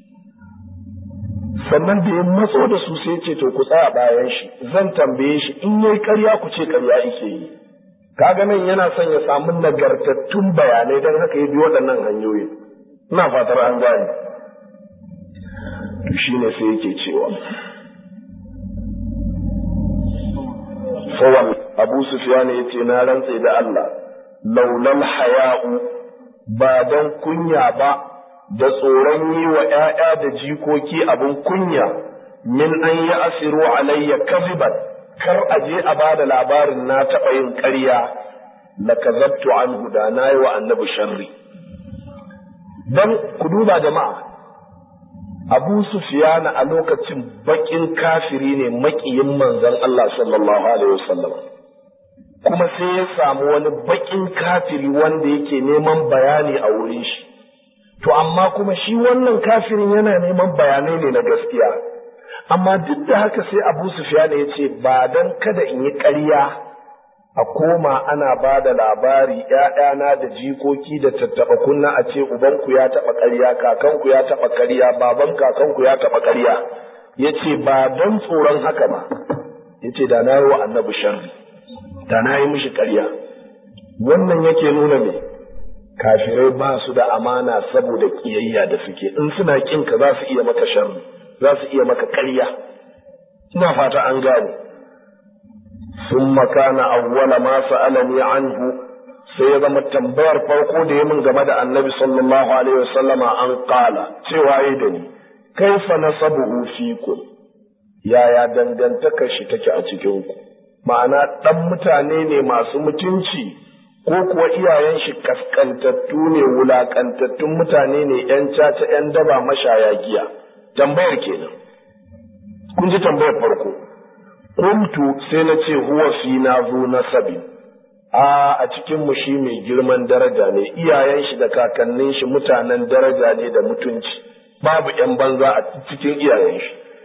sannan da ya matso da su sai ce to ku tsaya bayan shi zan tambaye shi in yayi ƙarya ku ce ƙarya yake yi kaga nan yana son ya samu nagartattun bayanai don haka ya bi waɗannan hanyoyi ina fatar an gane to shine sai yake cewa fawal abu sufyan yace na rantse da Allah laulal haya'u ba dan kunya ba da tsoron yi wa ‘ya'ya da jikoki abin kunya min an yi asiru alayya kaziban kar a je a ba da labarin na taɓa yin ƙarya la kazabtu an da na yi wa annabi sharri don ku duba jama'a abu sufiyana a lokacin baƙin kafiri ne maƙiyin manzon Allah sallallahu alaihi wasallam kuma sai ya samu wani baƙin kafiri wanda yake neman bayani a wurin shi to amma kuma shi wannan kafirin yana neman bayanai ne na gaskiya amma duk da haka sai abu sufyan ya ce ba dan kada in yi ƙarya a koma ana ba da labari ‘ya'yana da jikoki da tattaɓa kunna a ce ubanku ya taɓa ƙarya kakanku ya taɓa ƙarya baban kakanku ya taɓa ƙarya ya ce ba don tsoron haka ba ya ce da na yi wa annabi sharri da na yi mishi ƙarya wannan yake nuna me kafirai ba su da amana saboda kiyayya da suke in suna kin ka za su iya maka sharri za su iya maka ƙarya ina fata an gane ثم كان أول ما سألني عنه sai ya zama tambayar farko da ya min game da annabi sallallahu alaihi wasallama an kala cewa yi da ni kaifa nasabuhu fikum yaya dangantakar shi take a cikin ku ma'ana dan mutane ne masu mutunci ko kuwa iyayen shi kaskantattu ne wulakantattun mutane ne yan caca yan daba mashaya giya tambayar kenan kun ji tambayar farko kuntu sai na ce huwa fi na zo nasabi a a cikin mu shi mai girman daraja ne iyayen shi da kakannin shi mutanen daraja ne da mutunci babu yan banza a cikin iyayen shi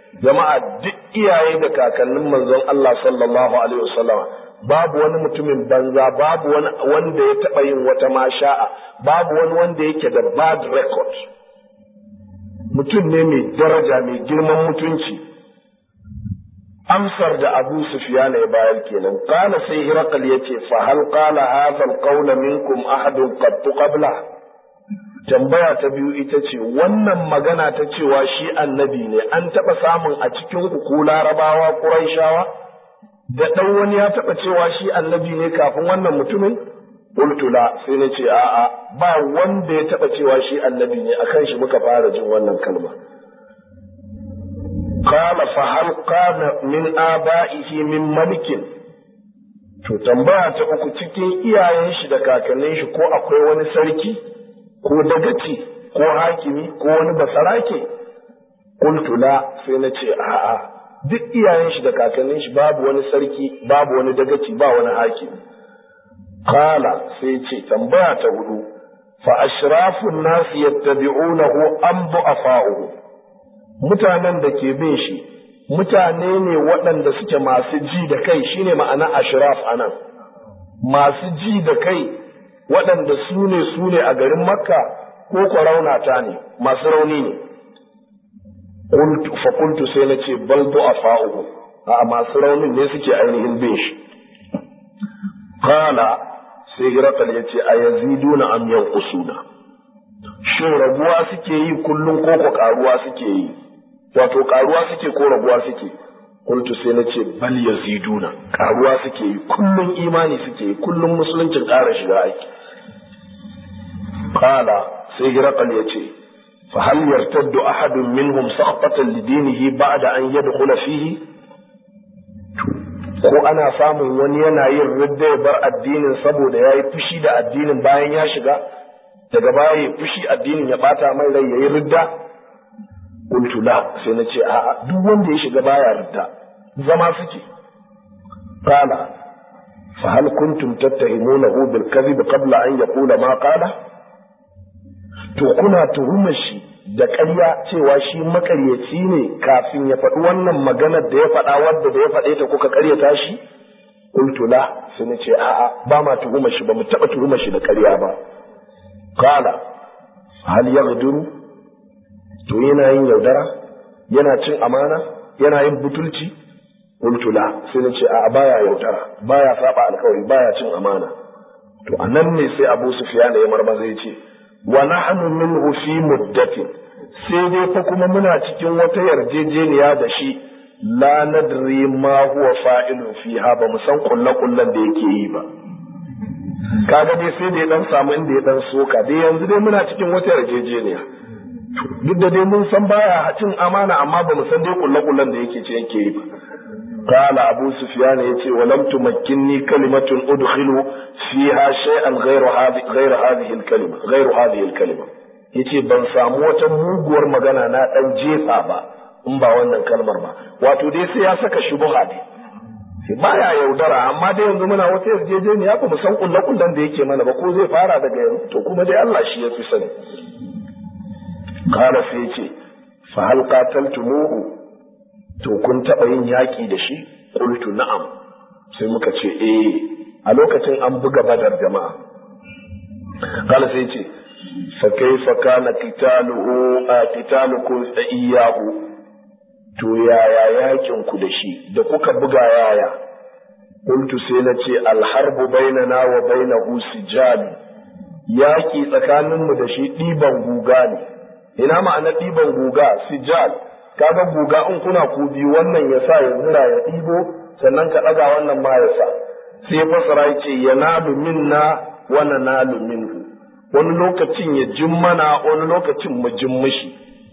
jama'a duk iyaye da kakannin manzon Allah sallallahu alaihi wasallama babu wani mutumin banza babu wani wanda ya taɓa yin wata masha'a babu wani wanda yake da bad record mutum ne mai daraja mai girman mutunci amsar da Abu Sufyan ya bayar kenan qala sai Hiraqal yace fa hal qala hadha al minkum ahadun qad qabla tambaya ta biyu ita ce wannan magana ta cewa shi annabi ne an taɓa samun a cikin ku larabawa ƙuraishawa da ɗan wani ya taɓa cewa shi annabi ne kafin wannan mutumin ultula sai na ce a'a ba wanda ya taɓa cewa shi annabi ne akan shi muka fara jin wannan kalma qala fa hal qana min aba'ihi min malikin to tambaya ta uku cikin iyayen shi da kakannin shi ko akwai wani sarki ko dagaci ko hakimi ko wani basarake qultu la sai na ce a'a duk iyayen shi da kakannin shi babu wani sarki babu wani dagaci ba wani hakimi qala sai ce tambaya ta hudu fa ashrafun nas yattabi'unahu am du'afa'uhu mutanen da ke bin shi mutane ne waɗanda suke masu ji da kai shine ma'ana ashraf anan masu ji da kai waɗanda su ne su ne a garin makka ko ko raunata ne masu rauni ne fa kuntu sai na ce bal du'afa'uhu a masu raunin ne suke ainihin bin shi qala sai hirakal ya ce a yaziduna am yanqusuna shin raguwa suke yi kullum ko ko karuwa suke yi wato karuwa suke ko raguwa suke kuntu sai na ce bal yaziduna karuwa suke yi kullum imani suke yi kullum musuluncin ƙara shiga aiki qala sai hirakal ya ce fa hal yartaddu ahadun minhum sakhbatan lidinihi ba'da an yadkhula fihi ko ana samun wani yana yin ridda ya bar addinin saboda ya yi fushi da addinin bayan ya shiga daga baya ya fushi addinin ya bata mai rai ya yi ridda qultu la sai na ce a'a duk wanda ya shiga baya ridda zama suke qala fa hal kuntum tattahimunahu bil kadhib qabla an yaqula ma qala to kuna tuhumar shi da ƙarya cewa shi makaryaci ne kafin ya faɗi wannan maganar da ya faɗa wadda da ya faɗe ta kuka ƙaryata shi qultu la sai na ce a'a ba ma tuhumar shi ba mu taɓa tuhumar shi da ƙarya ba qala hal yaghduru to yana yin yaudara yana cin amana yana yin butulci qultu la sai na ce a'a baya yaudara baya saba alkawari baya cin amana to anan ne sai Abu Sufyan ya marmaza ya ce wa nahnu minhu fi muddatin sai dai fa kuma muna cikin wata yarjejeniya da shi la nadri ma huwa fa'ilun fiha ba mu san kullu kullun da yake yi ba kaga dai sai da ya dan samu inda ya dan soka dai yanzu dai muna cikin wata yarjejeniya duk da dai mun san baya cin amana amma ba mu san dai kullu kullun da yake ce yake yi ba قال أبو سفيان يتي ولم تمكنني كلمة أدخل فيها شيئا غير هذه غير هذه الكلمة غير هذه الكلمة yace ban samu wata muguwar magana na dan jefa ba in ba wannan kalmar ba wato dai sai ya saka shubuha ne sai baya yaudara amma dai yanzu muna wata yarjejeniya ba mu san kullu kullun da yake mana ba ko zai fara daga yanzu to kuma dai Allah shi ya fi sani qala sai yace fa hal qataltumuhu to kun taɓa yin yaƙi da shi qultu na'am sai muka ce eh a lokacin an buga badar jama'a kala sai ce fa kaifa kana qitaluhu qitalukum iyyahu to yaya yakin ku da shi da kuka buga yaya qultu sai na ce alharbu bainana wa bainahu sijal yaki tsakaninmu da shi ɗiban guga ne ina ma'ana ɗiban guga sijal kaga guga in kuna ku biyu wannan ya sa ya zira ya ɗibo sannan ka ɗaga wannan ma ya sa sai fasara ya ce ya nalu minna wa na nalu minhu wani lokacin ya jin mana wani lokacin mu jin mishi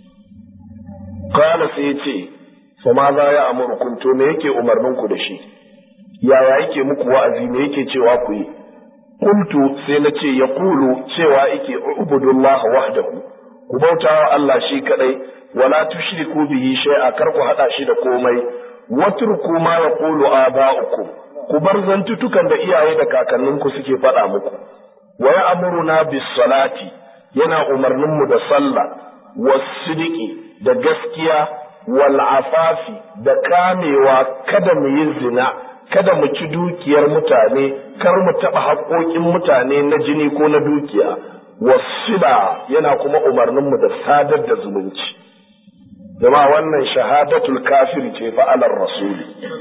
kala sai ya ce fa ma za ya amurkun to me yake umarnin ku da shi yaya yake muku wa'azi me yake cewa ku yi kuntu sai na ce ya kulu cewa yake ubudullah wahdahu ku bautawa Allah shi kadai wala tushriku bihi shay'a kar ku hada shi da komai watruku ma yaqulu aba'ukum ku bar zantutukan da iyaye da kakanninku suke faɗa muku wa ya'muruna bis salati yana umarnin mu da sallah was sidiki da gaskiya wal afafi da kamewa kada mu yi zina kada mu ci dukiyar mutane kar mu taɓa haƙoƙin mutane na jini ko na dukiya wasila yana kuma umarninmu da sadar da zumunci jama wannan shahadatul kafiri ce fa'alar rasuli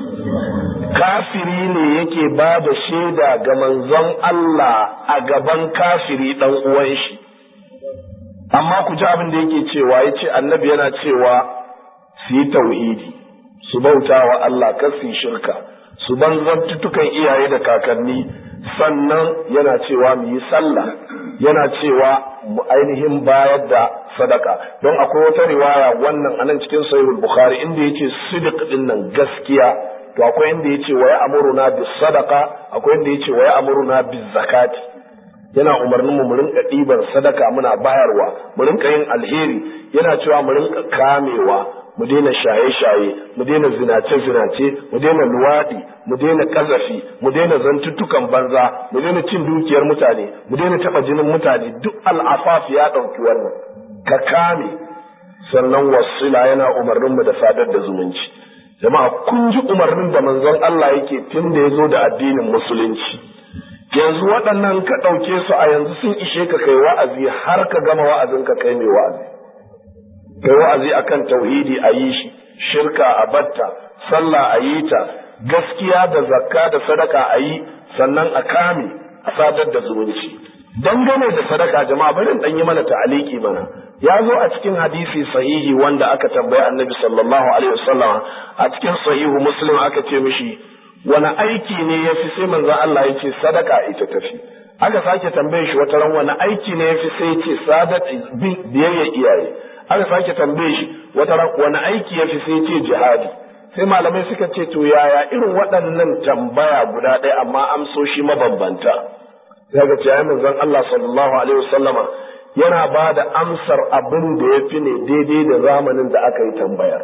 kafiri ne yake ba da shaida ga manzon Allah a gaban kafiri ɗan uwan shi amma ku ji abin da yake cewa ya ce annabi yana cewa su yi tauhidi su bauta wa Allah kar su yi shirka su banzantutukan iyaye da kakanni sannan yana cewa mu yi sallah yana cewa mu ainihin bayar da sadaka don akwai wata riwaya wannan anan cikin sahihul bukhari inda yace sidiq din nan gaskiya to akwai inda yace wa ya'muruna bis sadaqa akwai inda yace wa ya'muruna biz zakati yana umarnin mu mu rinka ɗiban sadaka muna bayarwa mu rinka yin alheri yana cewa mu rinka kamewa mu daina shaye-shaye mu daina zinace-zinace mu daina luwaɗi mu daina ƙazafi mu daina zantuttukan banza mu daina cin dukiyar mutane mu daina taɓa jinin mutane duk al'afaf ya ɗauki wannan ka kame sannan wasila yana umarnin mu da sadar da zumunci jama'a kun ji umarnin da manzon Allah yake tun da ya zo da addinin musulunci yanzu waɗannan ka ɗauke su a yanzu sun ishe ka kai wa'azi har ka gama wa'azin ka kai mai wa'azi kai wa'azi akan tauhidi a yi shi shirka a batta sallah a yi ta gaskiya da zakka da sadaka a yi sannan a kame a sadar da zumunci dangane da sadaka jama'a bari dan yi mana ta'aliki mana ya zo a cikin hadisi sahihi wanda aka tambayi annabi sallallahu alaihi wasallam a cikin sahihu muslim aka ce mishi wani aiki ne ya fi sai manzo Allah ya ce sadaka ita tafi aka sake tambaye shi wata ran wani aiki ne ya fi sai ya ce sadat biyayya iyaye aka sake tambaye shi wata ran wani aiki ya fi sai ya ce jihadi sai malamai suka ce to yaya irin waɗannan tambaya guda ɗaya amma amsoshi mabambanta sai ga ce manzon Allah sallallahu alaihi wasallama yana ba da amsar abin da ya fi ne daidai da zamanin da aka yi tambayar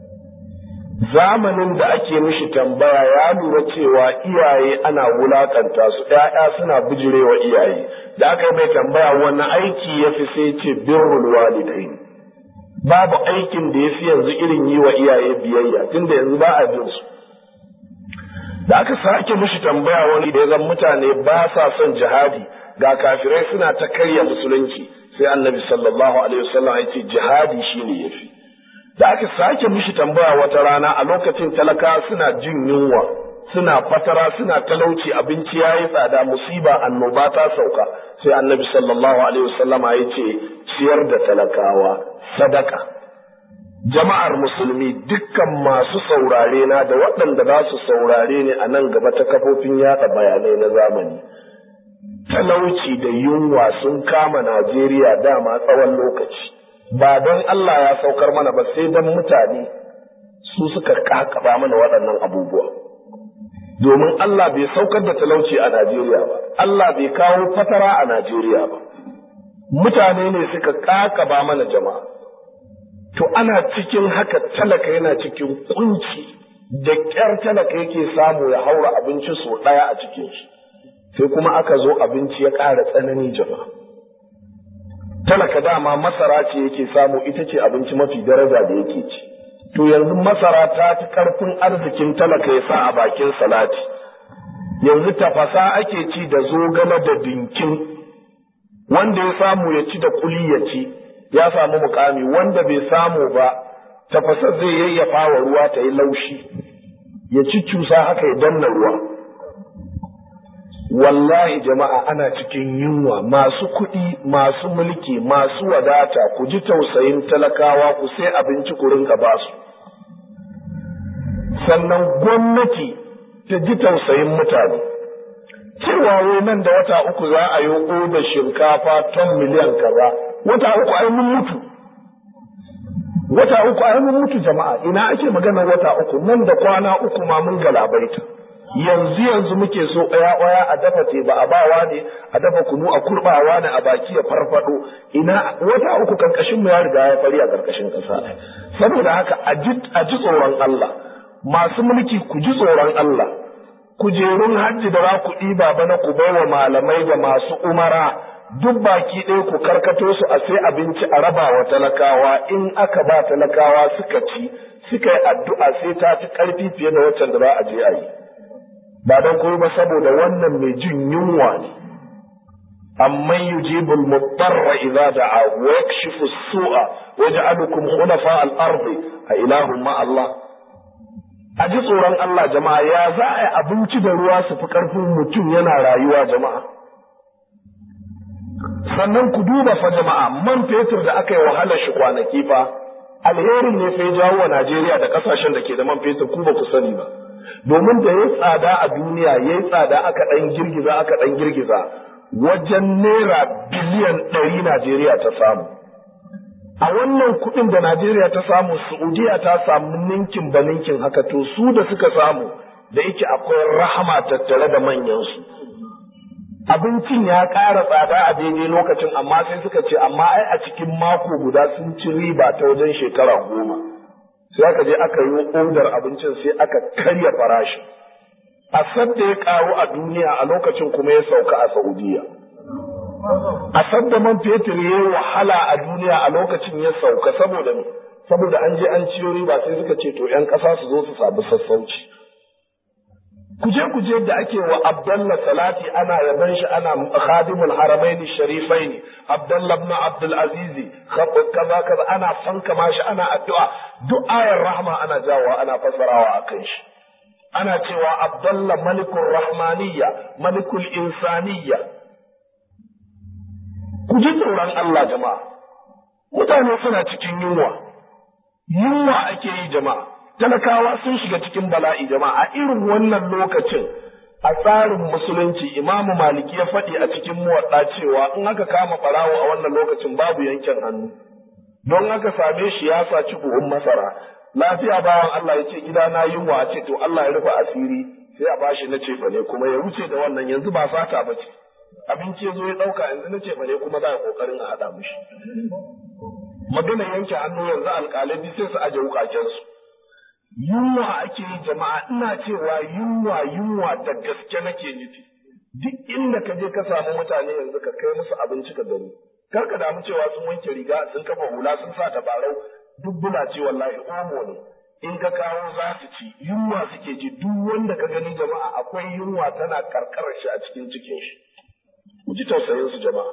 zamanin da ake mishi tambaya ya lura cewa iyaye ana wulakanta su ‘ya'ya suna bijirewa iyaye da aka yi mai tambaya wani aiki ya fi sai ce birrul walidain babu aikin da ya fi yanzu irin yi wa iyaye biyayya tunda yanzu ba a bin su da aka sake mishi tambaya wani da ya zan mutane ba sa son jihadi ga kafirai suna ta karya musulunci sai annabi sallallahu alaihi wasallam ya ce jihadi shine yafi da aka sake mishi tambaya wata rana a lokacin talaka suna jin yunwa suna fatara suna talauci abinci yayi tsada musiba annoba ta sauka sai annabi sallallahu alaihi wasallam ya ce ciyar da talakawa sadaka jama'ar musulmi dukkan masu saurare na da waɗanda za su saurare ne a nan gaba ta kafofin yada bayanai na zamani talauci da yunwa sun kama Najeriya dama tsawon lokaci ba don Allah ya saukar mana ba sai don mutane su suka kakaba mana waɗannan abubuwa domin Allah bai saukar da talauci a Najeriya ba Allah bai kawo fatara a Najeriya ba mutane ne suka kakaba mana jama'a to ana cikin haka talaka yana cikin kunci da ƙyar talaka yake samu ya haura abinci sau ɗaya a cikin shi sai kuma aka zo abinci ya ƙara tsanani jama'a talaka dama masara ce yake samu ita ce abinci mafi daraja da yake ci to yanzu masara ta fi ƙarfin arzikin talaka ya sa a bakin salati yanzu tafasa ake ci da zogale da dinkin wanda ya samu ya ci da kuli ya ci ya samu mukami wanda bai samu ba tafasa zai yayyafa wa ruwa ta yi laushi ya ci cusa haka ya danna ruwa wallahi jama'a ana cikin yunwa masu kuɗi masu mulki masu wadata ku ji tausayin talakawa ku sai abinci ku rinka ba su sannan gwamnati ta ji tausayin mutane cewa wai nan da wata uku za a yi da shinkafa ton miliyan kaza wata uku ai mun mutu wata uku ai mun mutu jama'a ina ake magana wata uku nan da kwana uku ma mun galabaita yanzu yanzu muke so ɗaya ɗaya a dafa teba a bawa ne a dafa kunu a kurbawa ne a baki ya farfado ina wata uku karkashin mu ya riga ya fari a karkashin ƙasa saboda haka a ji tsoron Allah masu mulki ku ji tsoron Allah kujerun hajji da za ku ɗiba bana ku bai wa malamai da masu umara duk baki ɗaya ku karkato su a sai abinci a raba wa talakawa in aka ba talakawa suka ci suka yi addu'a sai ta fi ƙarfi fiye da waccan da za a je a yi ba don kuma ba saboda wannan mai jin yunwa ne amman yujibul mudarra idza da'a wa yakshifu as-su'a wa yaj'alukum khulafa al-ardi a ilahun ma Allah a ji tsoron Allah jama'a ya za a yi abinci da ruwa su fi ƙarfin mutum yana rayuwa jama'a sannan ku duba fa jama'a man fetur da aka yi wahalar shi kwanaki fa alherin ne fa ya jawo wa Najeriya da kasashen da ke da man fetur ku ba ku sani ba domin da ya tsada a duniya ya yi tsada aka ɗan girgiza aka ɗan girgiza wajen naira biliyan ɗari Najeriya ta samu a wannan kuɗin da Najeriya ta samu Saudiya ta samu ninkin ba ninkin haka to su da suka samu da yake akwai rahama tattare da manyansu abincin ya ƙara tsada a daidai lokacin amma sai suka ce amma ai a cikin mako guda sun ci riba ta wajen shekara goma sai aka je aka yi odar abincin sai aka karya farashi a sadda ya ƙaru a duniya a lokacin kuma ya sauka a saudiya a sadda man fetur ya wahala a duniya a lokacin ya sauka saboda saboda an je an ciyo riba sai suka ce to 'yan ƙasa su zo su samu sassauci kuje kuje da ake wa Abdullah Salati ana yaban shi ana khadimul haramaini sharifaini Abdullah ibn Abdul Aziz kaza kaza ana fankama shi ana addu'a duk ayar rahma ana jawo ana fasarawa akan shi ana cewa Abdullah malikul rahmaniyya malikul insaniyya ku ji tsoron Allah jama'a mutane suna cikin yunwa yunwa ake yi jama'a talakawa sun shiga cikin bala'i jama'a a irin wannan lokacin a tsarin musulunci imamu maliki ya faɗi a cikin muwaɗa cewa in aka kama ɓarawo a wannan lokacin babu yankin hannu don aka same shi ya saci buhun masara lafiya bawan Allah ya ce gida na yunwa a ce to Allah ya rufe asiri sai a bashi na cefa ne kuma ya wuce da wannan yanzu ba sata ba ce abinci ya zo ya ɗauka yanzu na cefa ne kuma za a ƙoƙarin a haɗa mishi magana yanke hannu yanzu alƙalai sai su aje wukakensu yunwa ake yi jama'a ina cewa yunwa yunwa da gaske nake nufi duk inda ka je ka samu mutane yanzu ka kai musu abinci ka gani kar ka damu cewa sun wanke riga sun kafa hula sun sa tabarau duk bula ce wallahi omo ne in ka kawo za su ci yunwa suke ji duk wanda ka gani jama'a akwai yunwa tana karkarar shi a cikin cikin shi ku ji tausayin su jama'a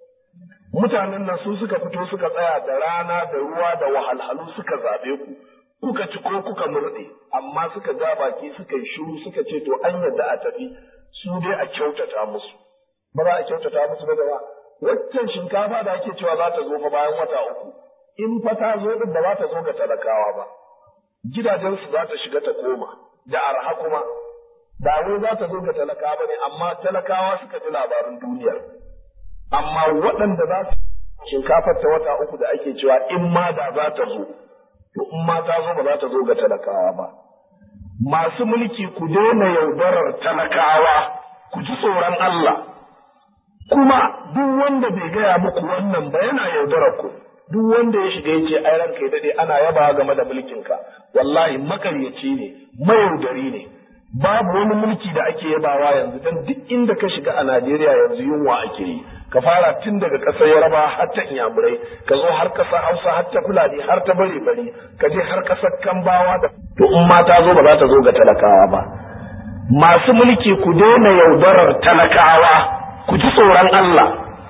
mutanen nan su suka fito suka tsaya da rana da ruwa da wahalhalu suka zaɓe ku kuka ci ko kuka murɗe amma suka ja baki suka yi shiru suka ce to an yadda a tafi su dai a kyautata musu ba za a kyautata musu ba ba waccan shinkafa da ake cewa za ta zo fa bayan wata uku in fa ta zo din ba za ta zo ga talakawa ba gidajensu za ta shiga ta koma da arha kuma ba wai za ta zo ga talakawa ba ne amma talakawa suka ji labarin duniyar amma waɗanda za su shinkafar ta wata uku da ake cewa in ma da za ta zo to in ma ta zo ba za ta zo ga talakawa ba. Masu mulki ku daina yaudarar talakawa, ku ji tsoron Allah, kuma duk wanda bai gaya muku wannan ba yana yaudarar ku. Duk wanda ya shiga ya ce ai ranka ya daɗe ana yabawa game da mulkinka, wallahi makaryaci ne, mayaudari ne. Babu wani mulki da ake yabawa yanzu don duk inda ka shiga a Najeriya yanzu yunwa ake yi. ka fara tun daga ƙasar yaraba har ta inyamurai ka zo har ƙasar hausa har ta fulani har ta bare bare ka je har ƙasar kambawa da to in ma ta zo ba za ta zo ga talakawa ba masu mulki ku daina yaudarar talakawa ku ji tsoron Allah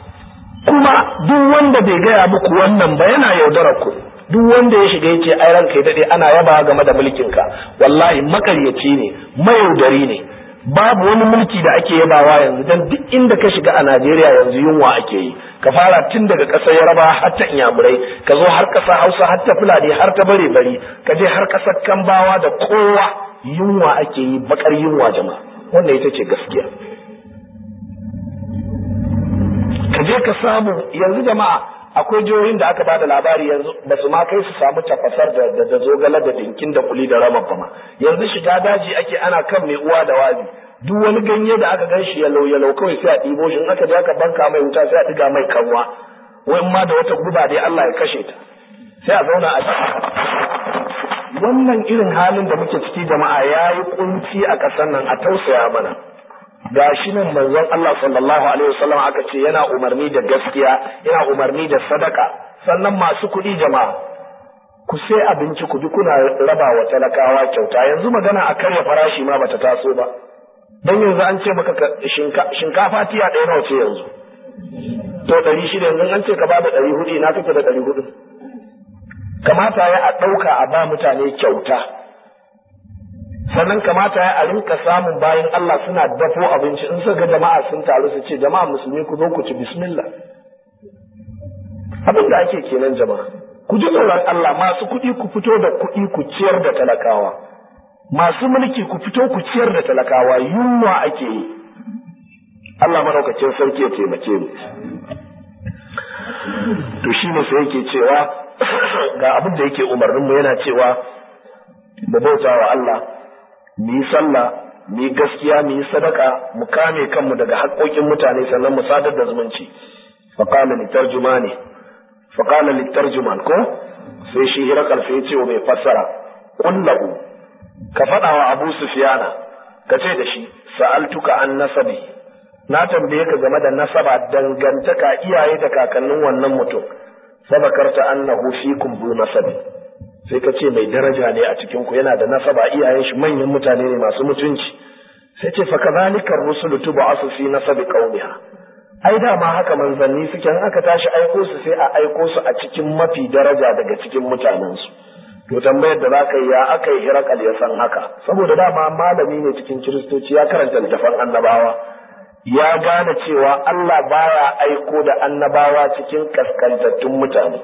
kuma duk wanda bai gaya muku wannan ba yana yaudarar ku duk wanda ya shiga yace ai ranka ya dade ana yaba game da mulkinka wallahi makaryaci ne mayaudari ne babu wani mulki da ake yabawa yanzu dan duk inda ka shiga a Najeriya yanzu yunwa ake yi ka fara tun daga ƙasar Yaraba har ta Inyamurai ka zo har ƙasar Hausa har ta Fulani har ta bare bari ka je har ƙasar Kambawa da kowa yunwa ake yi bakar yunwa jama'a wannan ita ce gaskiya ka je ka samu yanzu jama'a akwai jihohin da aka bada labari yanzu ba su ma kai su samu tafasar da da zogala da dinkin da kuli da rama ba ma yanzu shiga daji ake ana kan mai uwa da wazi duk wani ganye da aka gan shi yalau yalau kawai sai a ɗibo shi in aka je aka banka mai wuta sai a ɗiga mai kanwa wai ma da wata guba dai Allah ya kashe ta sai a zauna a wannan irin halin da muke ciki jama'a ya yi kunci a ƙasar nan a tausaya mana gashi nan manzon Allah sallallahu alaihi wasallam aka ce yana umarni da gaskiya yana umarni da sadaka sannan masu kuɗi jama'a ku sai abinci ku bi kuna raba wa talakawa kyauta yanzu magana a karya farashi ma bata taso ba dan yanzu an ce maka shinkafa tiya ɗaya nawa ce yanzu to ɗari shida yanzu an ce ka ba da ɗari hudu ina kake da ɗari hudu kamata ya a ɗauka a ba mutane kyauta sannan kamata ya a rinka samun bayan Allah suna dafo abinci in suka ga jama'a sun taru su ce jama'a musulmi ku zo ku ci bismillah abin da ake kenan jama'a ku ji tsoron Allah masu kuɗi ku fito da kuɗi ku ciyar da talakawa masu mulki ku fito ku ciyar da talakawa yunwa ake yi Allah madaukakin sarki ya taimake mu to shine sai yake cewa ga abin da yake umarnin mu yana cewa mu bauta wa Allah mu yi sallah mu yi gaskiya mu yi sadaka mu kame kanmu daga haƙoƙin mutane sannan mu sadar da zumunci faqala litarjumani faqala litarjuman ko sai shi hirakal sai ya ce wa mai fassara kullahu ka faɗa wa Abu Sufyana ka ce da shi sa'altuka an nasabi na tambaye ka game da nasaba dangantaka iyaye da kakannin wannan mutum sabakarta annahu fikum bu nasabi sai ka ce mai daraja ne a cikin ku yana da nasaba iyayen shi manyan mutane ne masu mutunci sai ce fa kadhalika rusulu tub'asu fi nasabi qaumiha ai dama haka manzanni suke in aka tashi aiko su sai a aiko su a cikin mafi daraja daga cikin mutanensu to tambayar da zaka yi ya aka yi hirakal ya san haka saboda dama malami ne cikin kiristoci ya karanta littafan annabawa ya gane cewa Allah baya aiko da annabawa cikin kaskantattun mutane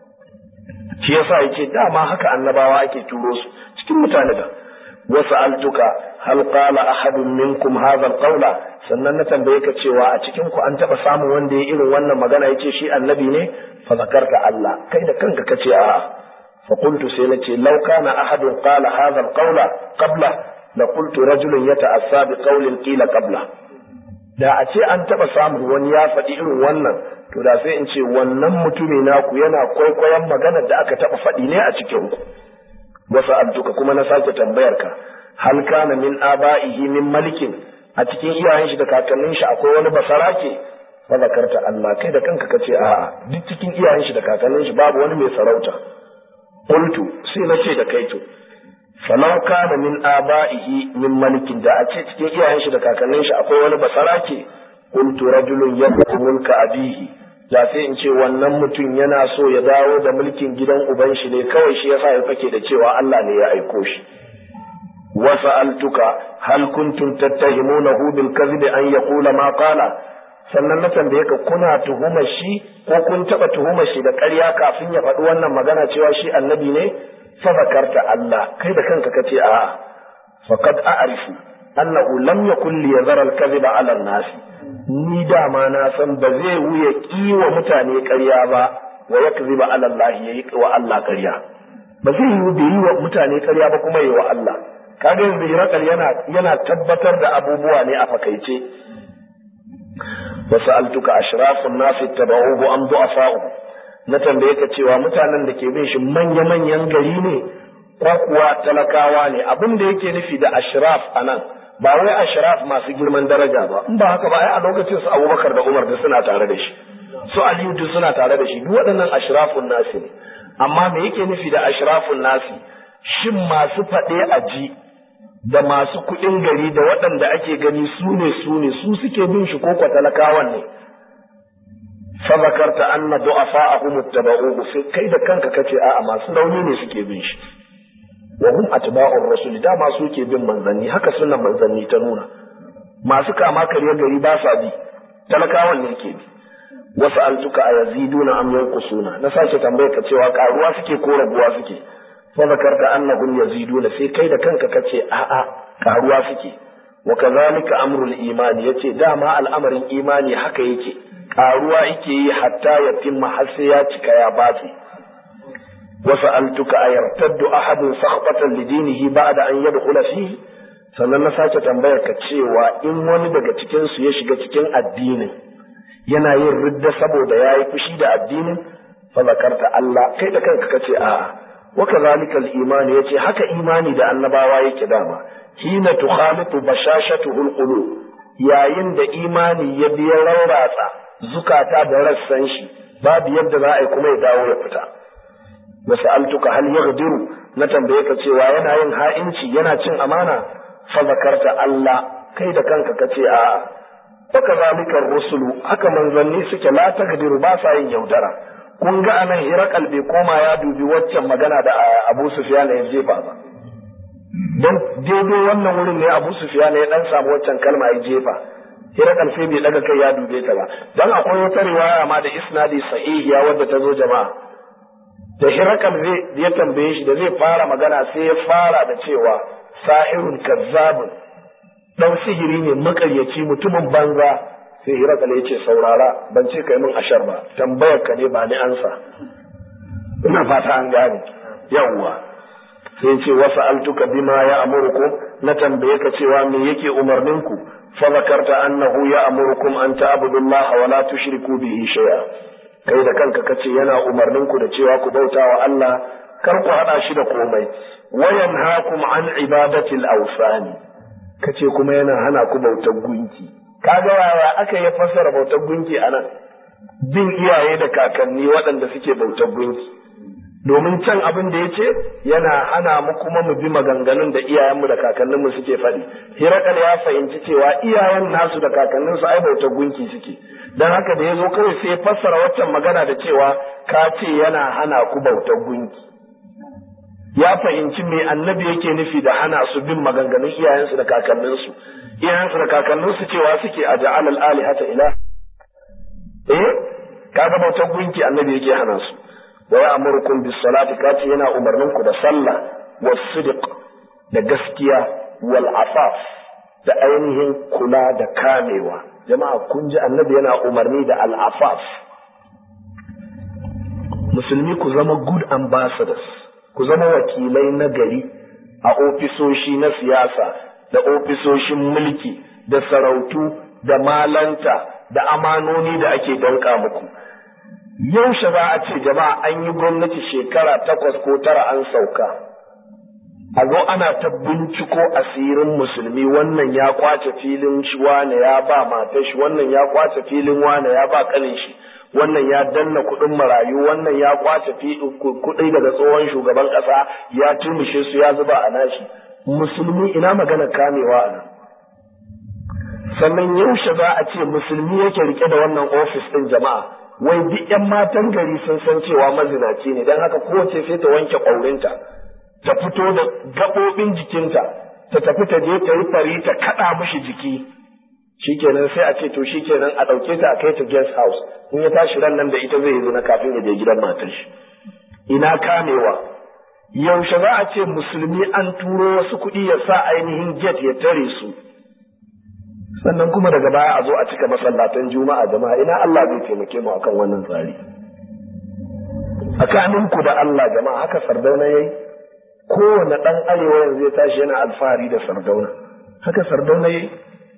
shi yasa yace dama haka annabawa ake turo su cikin mutane da wasu altuka hal qala ahadun minkum hadha alqawla sannan na tambaye ka cewa a cikin ku an taba samun wanda ya irin wannan magana yace shi annabi ne fa zakarta Allah kai da kanka kace a'a fa qultu sai nace law kana ahadun qala hadha alqawla qabla la qultu rajulun yata'assa bi qawlin qila qabla da a ce an taba samun wani ya faɗi irin wannan to da sai in ce wannan mutumi naku yana kwaikwayon maganar da aka taba faɗi ne a cikin ku wasu adduka kuma na sake tambayar ka hal kana min aba'ihi min malikin a cikin iyayen shi da kakannin shi akwai wani basarake fa zakarta Allah kai da kanka kace a'a duk cikin iyayen shi da kakannin shi babu wani mai sarauta qultu sai na ce da kai to falau kana min aba'ihi min malikin da a ce cikin iyayen shi da kakannin shi akwai wani basarake qultu rajulun yadkhulu mulka abihi da sai in ce wannan mutum yana so ya dawo da mulkin gidan uban shi ne kawai shi yasa ya fake da cewa Allah ne ya aiko shi wa sa'altuka hal kuntum tattahimunahu bil kadhib an yaqula ma qala sannan na tambaye ka kuna tuhumar shi ko kun taba tuhumar shi da ƙarya kafin ya faɗi wannan magana cewa shi annabi ne fa zakarta Allah kai da kanka kace a'a faqad a'rifu annahu lam yakul liyazara al kadhiba ala an-nas ni dama na san ba zai wuya kiwa mutane ƙarya ba wa ya kazi ba Allah ya yi wa Allah ƙarya ba zai yi bai yi wa mutane ƙarya ba kuma yi wa Allah kaga yanzu hirakal yana yana tabbatar da abubuwa ne a fakaice wa sa'altuka ashrafun nasi tabauhu am du'afa'u na tambaye ka cewa mutanen da ke bin shi manya manyan gari ne ko kuwa talakawa ne abin da yake nufi da ashraf anan ba wai ashraf masu girman daraja ba in ba haka ba ai a lokacin su Abubakar da Umar da suna tare da shi su Aliyu duk suna tare da shi duk waɗannan ashrafun nasi ne amma me yake nufi da ashrafun nasi shin masu faɗe a ji da masu kuɗin gari da waɗanda ake gani su ne su ne su suke bin shi ko kwa talakawan ne fa zakarta anna du'afa'ahum ittaba'uhu sai kai da kanka kace a'a masu rauni ne suke bin shi wa hum atba'ur rasul dama su ke bin manzanni haka sunan manzanni ta nuna masu kama karya gari ba sa bi talakawan ne ke bi wasu altuka a yaziduna am yanqusuna na sake tambaye ka cewa karuwa suke ko raguwa suke fa zakarta annahum yaziduna sai kai da kanka kace a a karuwa suke wa kadhalika amrul imani yace dama al'amarin imani haka yake karuwa yake yi hatta yatimma har sai ya cika ya batse وسألتك أيرتد أحد سخطة لدينه بعد أن يدخل فيه sannan na sake tambayar ka cewa in wani daga cikinsu ya shiga cikin addinin yana yin ridda saboda ya yi fushi da addinin fa zakarta Allah kai da kanka kace a'a wa kadhalika al-iman yace haka imani da annabawa yake dama hina tukhalitu bashashatuhu al-qulub yayin da imani ya biya rauratsa zukata da rassan shi babu yadda za a yi kuma ya dawo ya fita wasu altuka hal yaghdiru na tambaye ka cewa yana yin ha'inci yana cin amana fa zakarta Allah kai da kanka ka ce a'a haka zalikar rusulu haka manzanni suke la takdiru ba sa yin yaudara kun ga anan hirakal bai koma ya dubi waccan magana da Abu Sufyan ya jefa ba don daidai wannan wurin ne Abu Sufyan ya dan samu waccan kalma ya jefa hirakal sai bai daga kai ya dube ta ba dan akwai wata riwaya ma da isnadi sahihiya wadda ta zo jama'a da hirakal zai ya tambaye shi da zai fara magana sai ya fara da cewa sahirun kazzabun dan sihiri ne makaryaci mutumin banza sai hirakal ya ce saurara ban ce kai min ashar ba tambayar ka ne ba ni ansa ina fata an gane yawwa sai ce wasu altuka bima ya amurku na tambaye ka cewa me yake umarnin ku fa zakarta annahu ya amurukum an ta'budullaha wa la tushriku bihi shay'a kai da kanka kace yana umarnin ku da cewa ku bauta wa Allah kar ku hada shi da komai wa yanhaakum an ibadatil awsani kace kuma yana hana ku bautar gunki kaga yaya aka yi fassara bautar gunki anan bin iyaye da kakanni waɗanda suke bautar gunki domin can abin da ya ce yana hana mu kuma mu bi maganganun da iyayenmu da kakanninmu suke faɗi hirakal ya fahimci cewa iyayen nasu da kakanninsu ai bautar gunki suke don haka da ya zo kawai sai ya fassara waccan magana da cewa ka ce yana hana ku bautar gunki ya fahimci me annabi yake nufi da hana su bin maganganun iyayensu da kakanninsu iyayensu da kakanninsu cewa suke a ja'al al-alihata ila eh kaga bautar gunki annabi yake hana su wa ya'murukum bis salati kace yana umarnin ku da sallah was sidq da gaskiya wal afaf da ainihin kula da kamewa jama'a kun ji annabi yana umarni da al afaf musulmi ku zama good ambassadors ku zama wakilai na gari a ofisoshi na siyasa da ofisoshin mulki da sarautu da malanta da amanoni da ake danka muku yaushe za a ce jama'a an yi gwamnati shekara takwas ko tara an sauka a zo ana ta binciko asirin musulmi wannan ya kwace filin shi wane ya ba matar shi wannan ya kwace filin wane ya ba kanin shi wannan ya danna kuɗin marayu wannan ya kwace kuɗi daga tsohon shugaban ƙasa ya turmushe su ya zuba a nashi musulmi ina magana kamewa a nan sannan yaushe za a ce musulmi yake rike da wannan ofis ɗin jama'a wai duk yan matan gari sun san cewa mazinaci ne don haka kowace sai ta wanke ƙwaurinta ta fito da gaɓoɓin jikinta ta tafi ta je ta yi fari ta kaɗa mishi jiki shikenan sai a ce to shikenan a ɗauke ta a kai ta guest house in ya tashi ran nan da ita zai yi na kafin ya je gidan matar shi ina kamewa yaushe za a ce musulmi an turo wasu kuɗi ya sa ainihin get ya tare su sannan kuma daga baya a zo a cika masallatan juma'a jama'a ina Allah zai taimake mu akan wannan tsari tsakaninku da Allah jama'a haka sardauna yayi kowane ɗan arewa yanzu ya tashi yana alfahari da sardauna haka sardauna yayi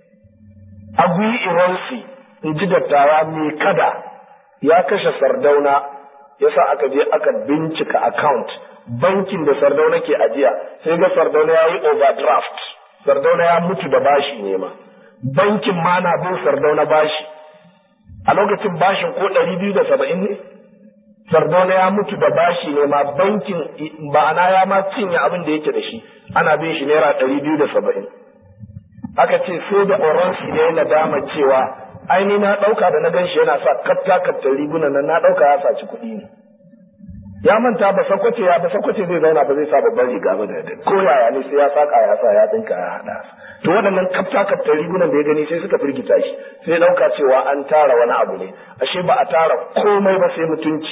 agui iransi in ji dattawa mai kada ya kashe sardauna yasa aka je aka bincika account bankin da sardauna ke ajiya sai ga sardauna ya yi overdraft sardauna ya mutu da bashi ne ma bankin ma na bin sardauna bashi a lokacin bashin ko ɗari biyu da saba'in ne sardauna ya mutu da bashi ne ma bankin ma'ana ya ma cinye abin da yake da shi ana bin shi naira ɗari biyu da saba'in aka ce sai da oransi ne na dama cewa aini na ɗauka da na ganshi yana sa kafta kaftar rigunan nan na ɗauka ya saci kuɗi ne ya manta ba sakwace ya ba sakwace zai zauna ba zai sa babban riga ba da ko yaya ne sai ya saka ya sa ya dinka ya hada to waɗannan kafta kaftar rigunan da ya gani sai suka firgita shi sai ɗauka cewa an tara wani abu ne ashe ba a tara komai ba sai mutunci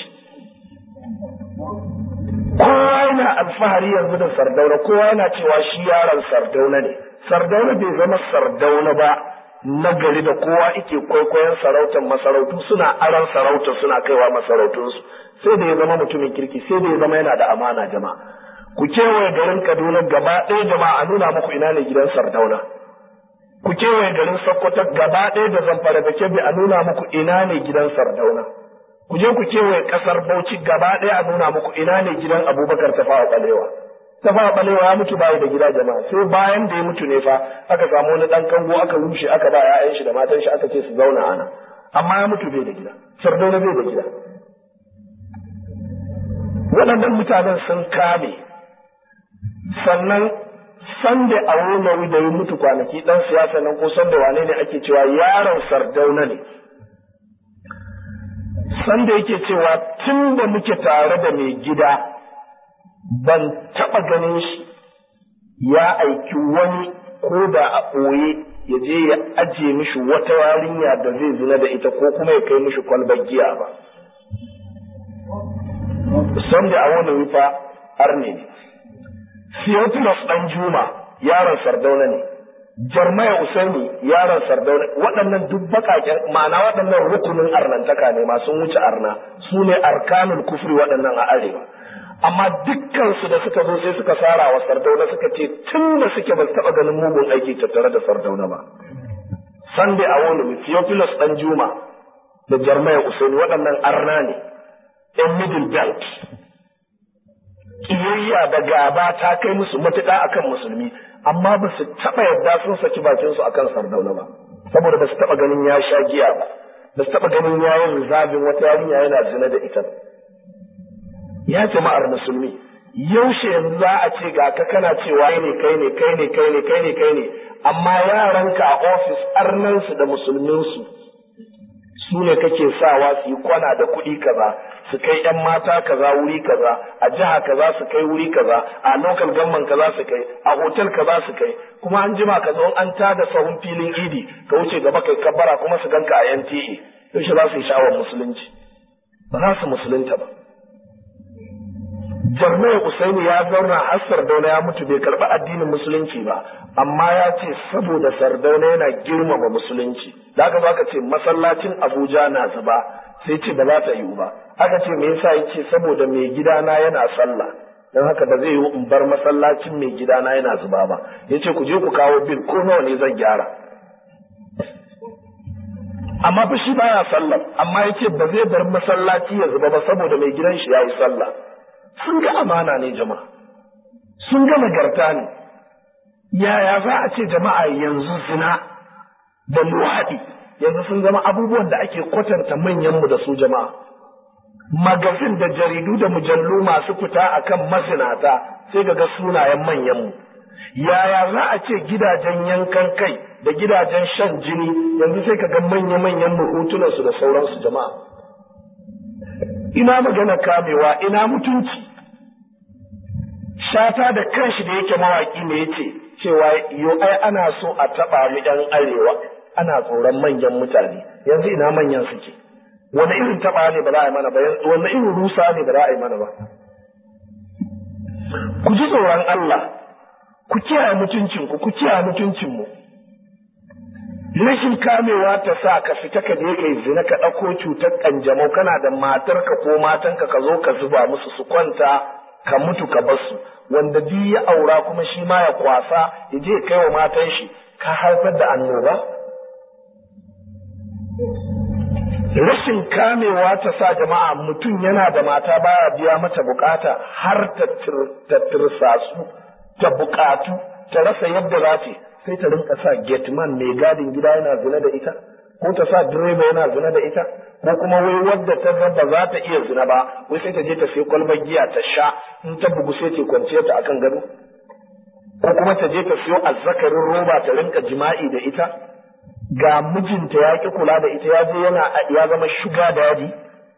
kowa yana alfahari yanzu da sardauna kowa yana cewa shi yaron sardauna ne sardauna bai zama sardauna ba na gari da kowa ike kwaikwayon sarautar masarautu suna aron sarautar suna kaiwa masarautunsu sai da ya zama mutumin kirki sai da ya zama yana da amana jama'a ku kewaye garin kaduna gaba ɗaya jama'a a nuna muku ina ne gidan sardauna ku kewaye garin sokoto gaba ɗaya da zamfara da kebbi a nuna muku ina ne gidan sardauna ku je ku kewaye ƙasar bauchi gaba ɗaya a nuna muku ina ne gidan abubakar tafawa ɓalewa ta fa balewa ya mutu bayi da gida jama'a sai bayan da ya mutu ne fa aka samu wani dan kango aka rushe aka ba ƴaƴan shi da matan shi aka ce su zauna ana amma ya mutu bai da gida sardauna bai da gida waɗannan mutanen sun kame sannan sanda a wani da ya mutu kwanaki ɗan siyasa nan ko sanda wane ne ake cewa yaron sardauna ne sanda yake cewa tun da muke tare da mai gida ban taɓa ganin shi ya aiki wani ko da a ɓoye ya je ya ajiye mishi wata yarinya da zai zina da ita ko kuma ya kai mishi kwalbar giya ba sanda a wani rufa arne ne Theophilus ɗan Juma yaron Sardauna ne, Jarmaya Usaini yaron Sardauna, waɗannan duk baƙaƙen ma'ana waɗannan rukunin arnantaka ne masu wuce arna, su ne arkanul kufri waɗannan a arewa. Amma dukkansu da suka zo sai suka sara wa Sardauna suka ce tun da suke ba su taɓa ganin mugun aiki tattare da Sardauna ba. Sande a wani Theophilus ɗan Juma da Jarmaya Usaini waɗannan arna ne, ‘yan middle belt. kiyayya da gaba ta kai musu matuƙa akan musulmi amma ba su taɓa yadda sun saki bakinsu akan sardauna ba saboda ba su taɓa ganin ya sha giya ba ba su taɓa ganin ya yi rizabin wata yarinya yana zina da ita ya jama'ar musulmi yaushe yanzu za a ce ga ka kana cewa ne kai ne kai ne kai ne kai ne kai ne amma yaranka a ofis arnansu da musulminsu su ne kake sawa su yi kwana da kuɗi kaza su kai ‘yan mata kaza wuri kaza a jiha kaza su kai wuri kaza a local gamman kaza su kai a hotel kaza su kai kuma an jima ka zo an tada sahun filin idi ka wuce gaba kai kabbara kuma su ganka a NTA yaushe za su yi sha'awar musulunci ba za su musulunta ba Jarmai Usaini ya zauna har Sardauna ya mutu bai karɓi addinin musulunci ba amma ya ce saboda Sardauna yana girmama musulunci da aka zo aka ce masallacin Abuja na zuba sai ce ba za ta yiwu ba aka ce me yasa yace saboda mai gidana yana sallah don haka ba zai yiwu in bar masallacin mai gidana yana zuba ba yace ku je ku kawo bil ko nawa ne zan gyara amma fa shi baya sallah amma yace ba zai bar masallaci ya zuba ba saboda mai gidan shi yayi sallah sun ga amana ne jama'a sun ga nagarta ne yaya za a ce jama'a yanzu zina da luwaɗi yanzu sun zama abubuwan da ake kwatanta manyanmu da su jama'a magazin da jaridu da mujallu masu fita akan masinata sai ga sunayen manyanmu yaya za a ce gidajen yankan kai da gidajen shan jini yanzu sai ka ga manya-manyan hotunansu da sauransu jama'a ina magana kamewa ina mutunci shata da kanshi da yake mawaki ne yace cewa yo ai ana so a taba mu yan arewa ana tsoron manyan mutane yanzu ina manyan suke wani irin taba ne ba za a yi mana ba wani irin rusa ne ba za a yi mana ba ku ji tsoron Allah ku kiyaye mutuncinku ku kiyaye mutuncinmu rashin kamewa ta sa ka fita ka je kai zina ka ɗauko cutar ƙanjamau kana da matarka ko matanka ka zo ka zuba musu su kwanta ka mutu ka bar su wanda duk ya aura kuma shi ma ya kwasa ya je kai wa matan shi ka haifar da annoba rashin kamewa ta sa jama'a mutum yana da mata baya biya mata bukata har ta tirsasu ta bukatu ta rasa yadda za ta sai ta rinka sa gateman mai gadin gida yana zina da ita ko ta sa direba yana zina da ita ko kuma wai wadda ta ga ba za ta iya zina ba wai sai ta je ta sai kwalbar giya ta sha in ta bugu sai ta kwanciya ta akan gado ko kuma ta je ta siyo azzakarin roba ta rinka jima'i da ita ga mijinta ya ki kula da ita ya je yana ya zama shuga daji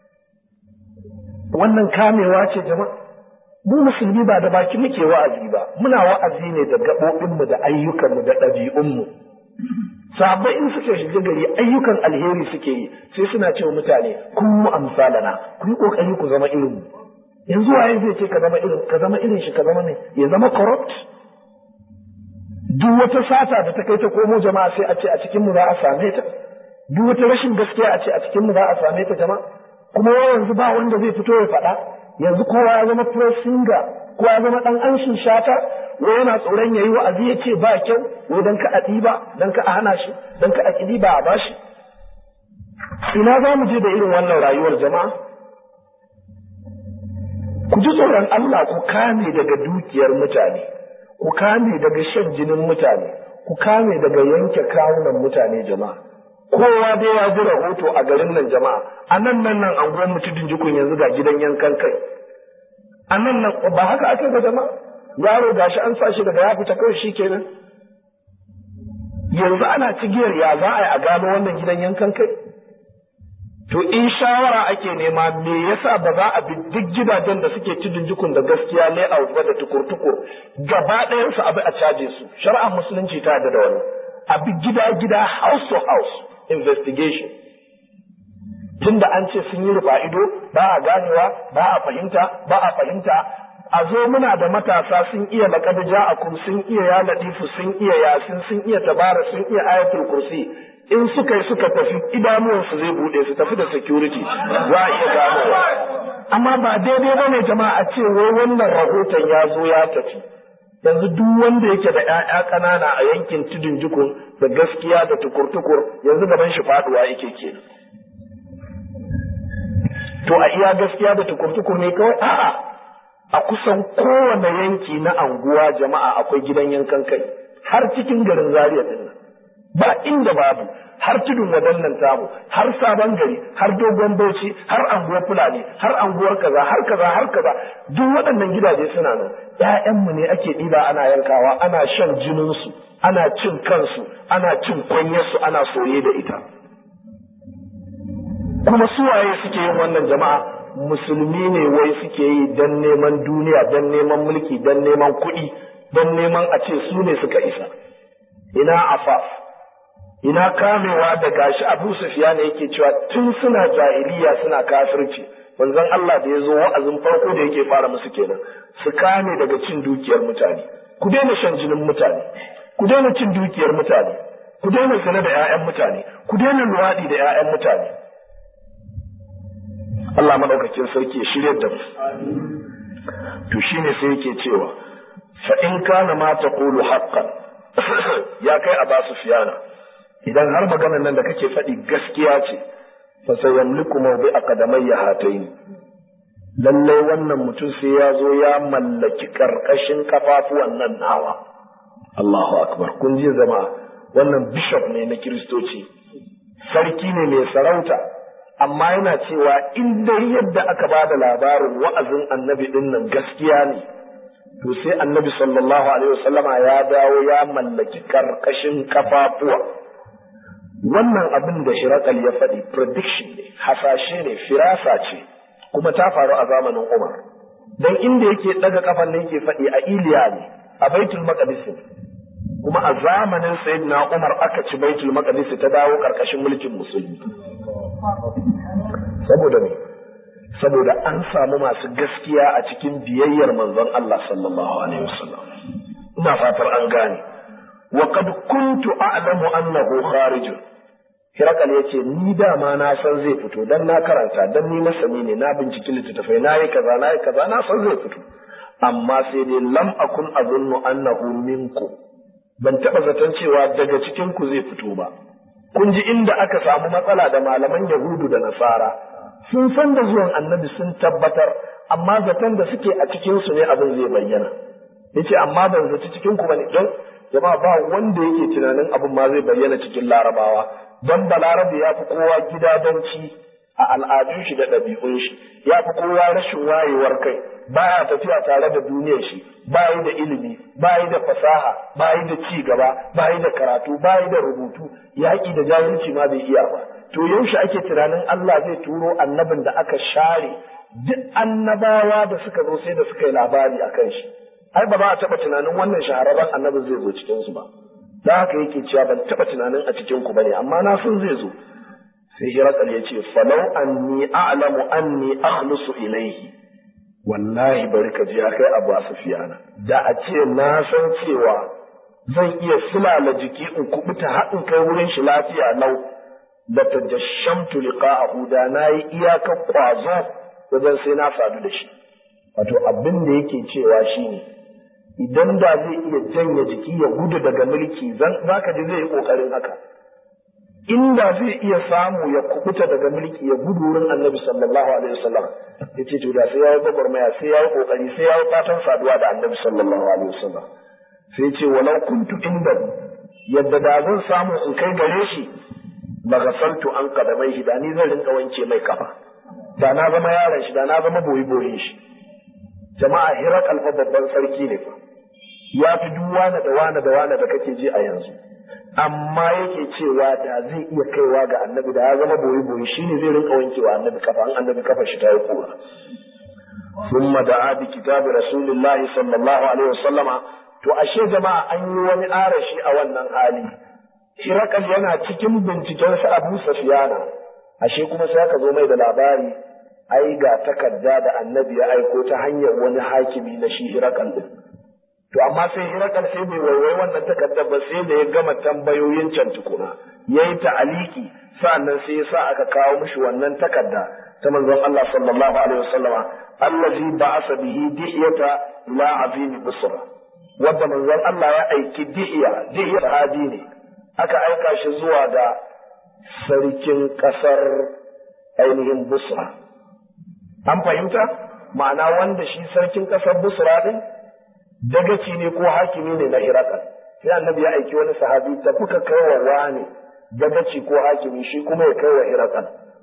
wannan kamewa ce jama'a mu musulmi ba da baki muke wa'azi ba muna wa'azi ne da gaɓoɓinmu da ayyukanmu da ɗabi'unmu sabai in suke shiga gari ayyukan alheri suke yi sai suna cewa mutane kun mu amsalana ku yi kokari ku zama irin mu yanzu waye zai ce ka zama irin ka zama irin shi ka zama ne ya zama corrupt duk wata sata da ta kai ta komo jama'a sai a ce a cikin mu za a same ta duk wata rashin gaskiya a ce a cikin mu za a same ta jama'a kuma yanzu ba wanda zai fito ya faɗa yanzu kowa ya zama pro singer kowa ya zama dan anshin shata wai yana tsoron yayi wa'azi ya ce ba kyau wai dan ka a ɗiba dan ka a hana shi dan ka a ƙi ba a bashi ina za mu je da irin wannan rayuwar jama'a ku ji ji tsoron Allah ku kame daga dukiyar mutane ku kame daga shan jinin mutane ku kame daga yanke kawunan mutane jama'a kowa dai ya ji rahoto a garin nan jama'a a nan nan nan anguwan mutudin jikun yanzu ga gidan yankan kai a nan nan ba haka ake ga jama'a yaro gashi an sa shi daga ya fita kawai shi kenan yanzu ana cigiyar ya za a yi a gano wannan gidan yankan kai to in shawara ake nema me yasa ba za a bi duk gidajen da suke tudun jikun da gaskiya layout ba da tukur-tukur gaba ɗayan su abi a caje su shari'ar musulunci ta yarda da wani a bi gida-gida house to house investigation tunda an ce sun yi rufa ido ba a ganewa ba a fahimta ba a fahimta a zo muna da matasa sun iya laƙad ja'akum sun iya ya latifu sun iya yasin sun iya tabara sun iya ayatul kursi in suka yi suka tafi idanuwansu zai bude su tafi da security za a iya ganowa amma ba daidai ba ne jama'a a ce wai wannan rahoton ya zo ya tafi yanzu duk wanda yake da 'ya'ya ƙanana a yankin tudun jikun da gaskiya da tukur-tukur yanzu gaban shi faduwa yake kenan to a iya gaskiya da tukur-tukur ne kawai a'a a kusan kowane yanki na anguwa jama'a akwai gidan yankan kai har cikin garin Zaria din nan ba inda babu har tudun wadannan tamu har sabon gari har dogon bauchi har anguwar fulani har anguwar kaza har kaza har kaza duk waɗannan gidaje suna nan ƴaƴanmu ne ake ɗiba ana yankawa ana shan jininsu ana cin kansu ana cin kwanyarsu ana soye da ita kuma suwaye suke yin wannan jama'a musulmi ne wai suke yi don neman duniya don neman mulki don neman kuɗi don neman a ce su ne suka isa ina afaf ina kamewa da gashi abu sufiya ne yake cewa tun suna jahiliya suna kafirci manzon Allah da ya zo wa'azin farko da yake fara musu kenan su kame daga cin dukiyar mutane ku daina shan jinin mutane ku daina cin dukiyar mutane ku daina zina da 'ya'yan mutane ku daina luwaɗi da 'ya'yan mutane Allah madaukakin sarki ya shirya da mu to shine sai yake cewa fa in kana ma taqulu haqqan ya kai aba sufyana idan har maganar nan da kake faɗi gaskiya ce fa sayamliku mawdi aqdamayya hatayn lalle wannan mutum sai ya zo ya mallaki karkashin kafafuwan nan nawa Allahu akbar kun ji zama wannan bishop ne na kiristoci sarki ne mai sarauta amma yana cewa in dai yadda aka ba da labarin wa'azin annabi din nan gaskiya ne to sai annabi sallallahu alaihi wasallama ya dawo ya mallaki karkashin kafafuwa wannan abin da shirakal ya faɗi prediction ne hasashe ne firasa ce kuma ta faru a zamanin umar dan inda yake daga kafan ne yake faɗi a iliya ne a baitul maqdis kuma a zamanin sayyidina umar aka ci baitul maqdis ta dawo karkashin mulkin musulmi saboda me saboda an samu masu gaskiya a cikin biyayyar manzon Allah sallallahu alaihi wasallam ina fatar an gane wa qad kuntu a'lamu annahu kharij Hirakal ya ce, Ni dama na san zai fito, don na karanta, don ni masani ne, na binciki littattafai, na yi kaza, na yi kaza, na san zai fito. Amma sai dai lam akun azunnu annahu minku. Ban taɓa zaton cewa daga cikin ku zai fito ba. Kun ji inda aka samu matsala da malaman Yahudu da Nasara. Sun san da zuwan annabi sun tabbatar, amma zaton da suke a cikinsu ne abin zai bayyana. Yace amma ban zaci cikin ku bane don jama'a ba wanda yake tunanin abin ma zai bayyana cikin larabawa don balarabe ya fi kowa gidadanci a al'adun shi da ɗabi'un shi ya fi kowa rashin wayewar kai baya tafiya tare da duniyar shi bayi da ilimi bayi da fasaha bayi da ci gaba bayi da karatu bayi da rubutu yaƙi da jahilci ma bai iya ba to yaushe ake tunanin Allah zai turo annabin da aka share duk annabawa da suka zo sai da suka yi labari a kan shi ai ba za a taɓa tunanin wannan shahararren annabin zai zo cikinsu ba da haka yake cewa ban taɓa tunanin a cikin ku bane amma na san zai zo sai hirakal ya ce falau anni a'lamu anni akhlusu ilayhi wallahi bari ka ji ya kai abu sufiyana da a ce na san cewa zan iya sulala jiki in kubuta haɗin kai wurin shi lafiya lau da tajashamtu liqa'ahu da nayi iyakar kwazo wajen sai na sadu da shi wato abin da yake cewa shine idan da zai iya janye jiki ya gudu daga mulki za ka ji zai yi ƙoƙarin haka inda zai iya samu ya kubuta daga mulki ya gudu wurin annabi sallallahu alaihi wasallam ya ce to da sai ya yi gwagwarmaya sai ya yi kokari sai ya yi fatan saduwa da annabi sallallahu alaihi wasallam sai ce walau kuntu inda yadda da zan samu in kai gare shi magasaltu an kadamai shi da ni zan rinka wanke mai kafa da na zama yaron shi da na zama boyi boyin shi jama'a hirak alfa babban sarki ne fa ya fi duk wane da wane da wane da kake ji a yanzu amma yake cewa da zai iya kaiwa ga annabi da ya zama boyi boyi shine zai rinka wankewa annabi kafa an annabi kafa shi ta yi kura ثم دعا بكتاب رسول الله صلى الله عليه وسلم to ashe jama'a an yi wani arashi a wannan hali Hirakal yana cikin binciken sa Abu Sufyana ashe kuma sai aka zo mai da labari ai ga takarda da Annabi ya aiko ta hanyar wani hakimi na shi Hirakal din to amma sai Hirakal sai bai waiwai wannan takardar ba sai da ya gama tambayoyin can tukuna yayi ta'aliki sa'annan sai ya sa aka kawo mishi wannan takarda ta manzon Allah sallallahu alaihi wasallama allazi ba'asa bihi dihiyata ila azimi busra wadda manzon Allah ya aiki dihiya dihiya sahabi ne aka aika shi zuwa ga sarkin ƙasar ainihin busra an fahimta ma'ana wanda shi sarkin ƙasar busra din dagaci ne ko hakimi ne na hirakal sai annabi ya aiki wani sahabi tafi ka kai wa wani dagaci ko hakimi shi kuma ya kai wa hirakal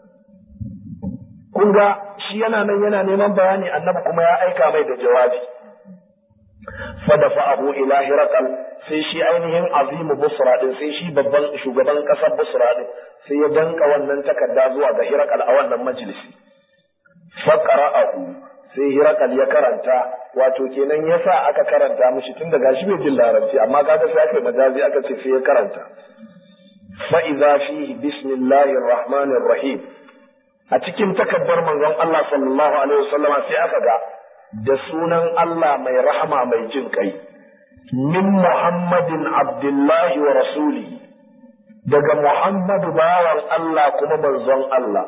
kun ga shi yana nan yana neman bayani annabi kuma ya aika mai da jawabi fadafa abu ila hirakal sai shi ainihin azimu busra din sai shi babban shugaban kasar busra din sai ya danka wannan takarda zuwa ga hirakal a wannan majalisi faqara'ahu sai hirakal ya karanta wato kenan yasa aka karanta mishi tun da gashi bai jin larabci amma kaga sai aka majazi aka ce sai ya karanta fa idza fihi bismillahir rahmanir rahim a cikin takaddar manzon Allah sallallahu alaihi wasallam sai aka ga da sunan Allah mai rahama mai jin kai min Muhammadin Abdullahi wa rasuli daga Muhammadu bawan Allah kuma manzon Allah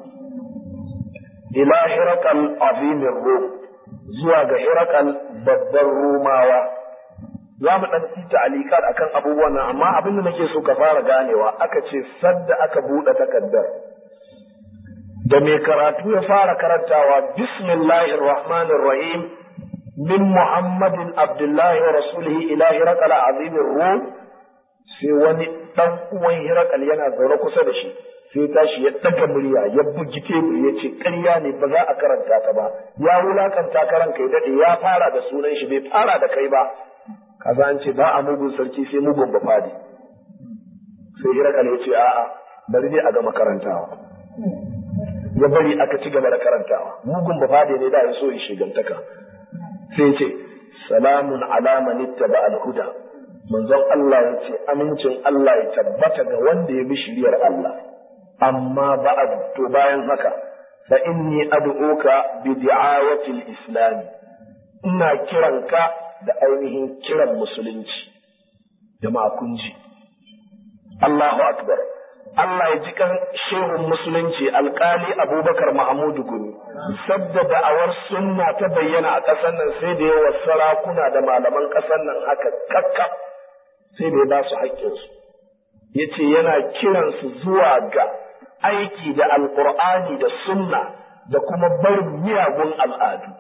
ila hirakal azimin rum zuwa ga hirakal babban rumawa za mu ɗan ci ta'alikat akan abubuwan nan amma abin da nake so ka fara ganewa aka ce sadda aka buɗe takaddar da mai karatu ya fara karantawa bismillahir rahmanir rahim min muhammadin abdullahi wa rasulihi ila hirakal azimin rum sai wani dan uwan hirakal yana zaune kusa da shi sai tashi ya daga murya ya bugi tebur ya ce ƙarya ne ba za a karanta ta ba ya wulakanta karan kai dade ya fara da sunan shi bai fara da kai ba kaza an ce ba a mugun sarki sai mugun ba fadi sai hirakal ya ce a'a bari dai a gama karantawa ya bari aka ci gaba da karantawa mugun ba fadi ne da ya so ya shigantaka sai ya ce salamun ala man ittaba al-huda manzon Allah ya ce amincin Allah ya tabbata ga wanda ya bi shiriyar Allah amma ba'ad to bayan haka fa inni ad'uka bi di'awati al-islam ina kiranka da ainihin kiran musulunci jama'a kun ji Allahu akbar Allah ya ji kan shehun musulunci alkali Abubakar Mahmudu Gumi sabda da'awar sunna ta bayyana a ƙasar nan sai da yawa sarakuna da malaman ƙasar nan haka kakkaf sai da ya ba su haƙƙinsu ya ce yana kiransu zuwa ga aiki da alƙur'ani da sunna da kuma barin miyagun al'adu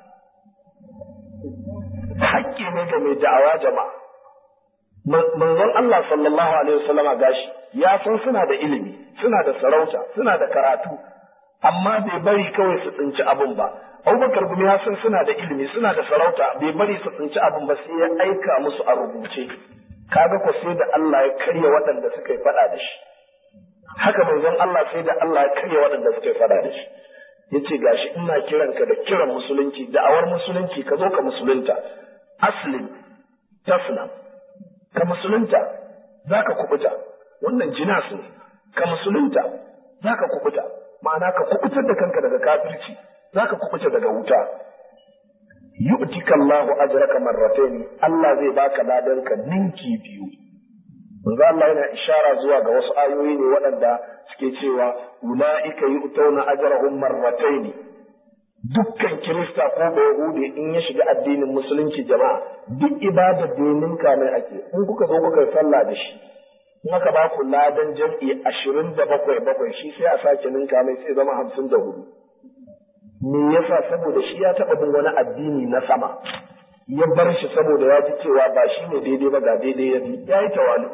haƙƙi ne ga mai da'awa jama'a manzon Allah sallallahu alaihi wasallama gashi ya san suna da ilimi suna da sarauta suna da karatu amma bai bari kawai su tsinci abin ba abubakar gumi ya san suna da ilimi suna da sarauta bai bari su tsinci abin ba sai ya aika musu a rubuce kaga ko sai da Allah ya karya waɗanda suka yi faɗa da shi haka manzon Allah sai da Allah ya karya waɗanda suka yi faɗa da shi yace gashi ina kiranka da kiran musulunci da'awar musulunci ka zo ka musulunta aslim taslam ka musulunta zaka kubuta wannan jinas ne ka musulunta zaka kubuta ma'ana ka kubutar da kanka daga kafirci zaka kubuta daga wuta yu'tika Allahu ajraka marratayn Allah zai baka ladanka ninki biyu manzo Allah yana ishara zuwa ga wasu ayoyi ne waɗanda suke cewa ulaika yu'tawna ajrahum marratayn dukkan kirista ko ba yahudi in ya shiga addinin musulunci jama'a duk ibadar da ya ninka mai ake in kuka zo kuka sallah da shi in aka ba ku ladan jam'i ashirin da bakwai bakwai shi sai a sake ninka mai sai zama hamsin da hudu me yasa saboda shi ya taɓa bin wani addini na sama ya bar shi saboda ya ji cewa ba shi ne daidai ba ga daidai ya bi ya yi tawali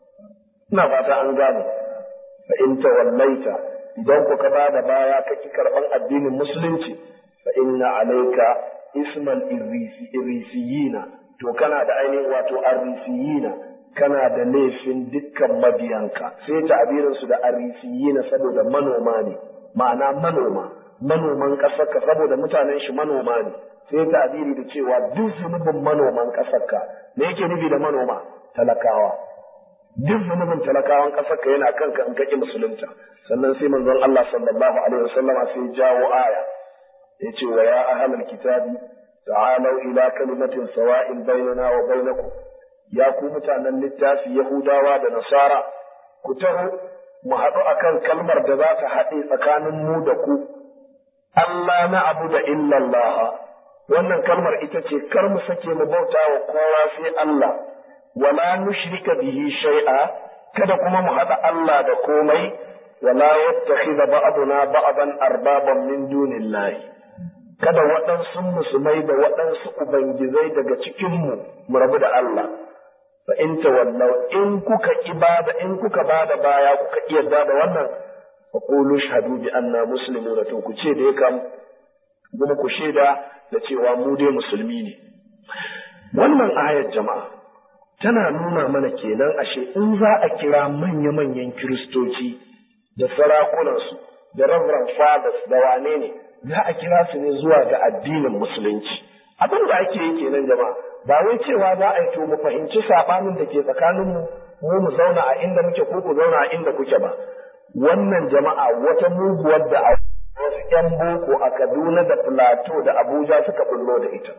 ina fata an gane fa in tawallaita idan ku ka ba da baya ka ki karɓan addinin musulunci fa inna alaika ismal irrisiyina to kana da ainihin wato arrisiyina kana da laifin dukkan mabiyanka sai ta'abirin su da arrisiyina saboda manoma ne ma'ana manoma manoman ƙasarka saboda mutanen shi manoma ne sai ta'abiri da cewa duk zunubin manoman ƙasarka me yake nufi da manoma talakawa duk zunubin talakawan ƙasarka yana kanka in kake musulunta sannan sai manzon Allah sallallahu alaihi wasallama sai jawo aya yace wa ya ahlal kitabi ta'alu ila kalimatin sawa'in bainana wa bainakum ya ku mutanen littafi yahudawa da nasara ku taho mu haɗu akan kalmar da za ta haɗe tsakanin mu da ku Allah na abu da illallah wannan kalmar ita ce kar mu sake mu bauta wa kowa sai Allah wala nushrika bihi shay'a kada kuma mu haɗa Allah da komai wala yattakhidha ba'duna ba'dan arbaban min dunillahi kada waɗansu musulmai da waɗansu ubangizai daga cikinmu mu rabu da Allah fa in tawallaw in kuka ibada in kuka bada baya kuka iya da wannan fa qulu shahadu bi anna muslimuna to ku ce da ya kam kuma ku shaida da cewa mu dai musulmi ne wannan ayar jama'a tana nuna mana kenan ashe in za a kira manya-manyan kiristoci da sarakunansu da reverend fathers da wane ne za a kira su ne zuwa ga addinin musulunci abin da ake yi kenan jama'a ba wai cewa za a yi to mu fahimci sabanin da ke tsakaninmu mu mu zauna a inda muke ko ku zauna a inda kuke ba wannan jama'a wata muguwar da a wasu yan boko a Kaduna da Plateau da Abuja suka bullo da ita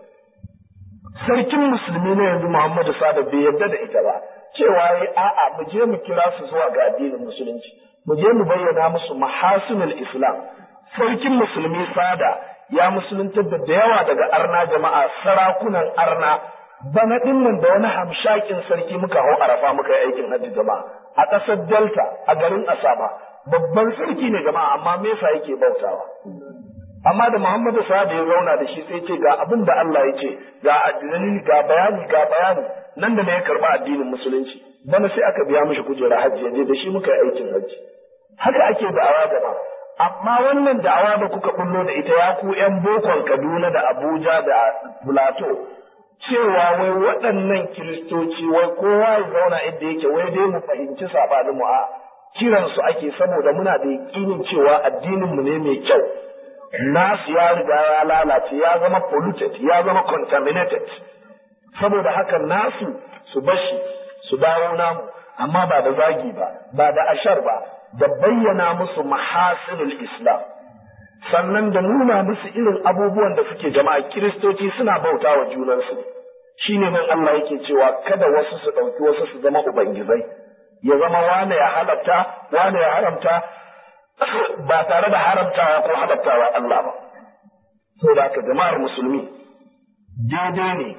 sarkin musulmi na yanzu Muhammadu Sada bai yarda da ita ba cewa yi a'a mu je mu kira su zuwa ga addinin musulunci mu je mu bayyana musu mahasinul islam sarkin musulmi sada ya musuluntar da da yawa daga arna jama'a sarakunan arna bana dinnan da wani hamshakin sarki muka hau arafa muka yi aikin hajji jama'a a ƙasar delta a garin asaba babban sarki ne jama'a amma me yasa yake bautawa amma da muhammadu sa'ad ya zauna da shi sai ce ga abin da Allah ya ce ga addini ga bayani ga bayani nan da ne ya karba addinin musulunci bana sai aka biya mishi kujera hajji yaje da shi muka yi aikin hajji haka ake da'awa jama'a amma wannan da'awa da kuka bullo da ita ya ku yan bokon Kaduna da Abuja da Plateau cewa wai waɗannan kiristoci wai kowa ya zauna inda yake wai dai mu fahimci sabanin mu a kiran su ake saboda muna da yakinin cewa addinin mu ne mai kyau nasu ya riga ya lalace ya zama polluted ya zama contaminated saboda haka nasu su bashi su dawo namu amma ba da zagi ba ba da ashar ba da bayyana musu mahasinul islam sannan da nuna musu irin abubuwan da suke jama'a kiristoci suna bauta wa junansu shine nan Allah yake cewa kada wasu su ɗauki wasu su zama ubangizai ya zama wane ya halatta wane ya haramta ba tare da haramtawa ko halattawa Allah ba saboda haka jama'ar musulmi daidai ne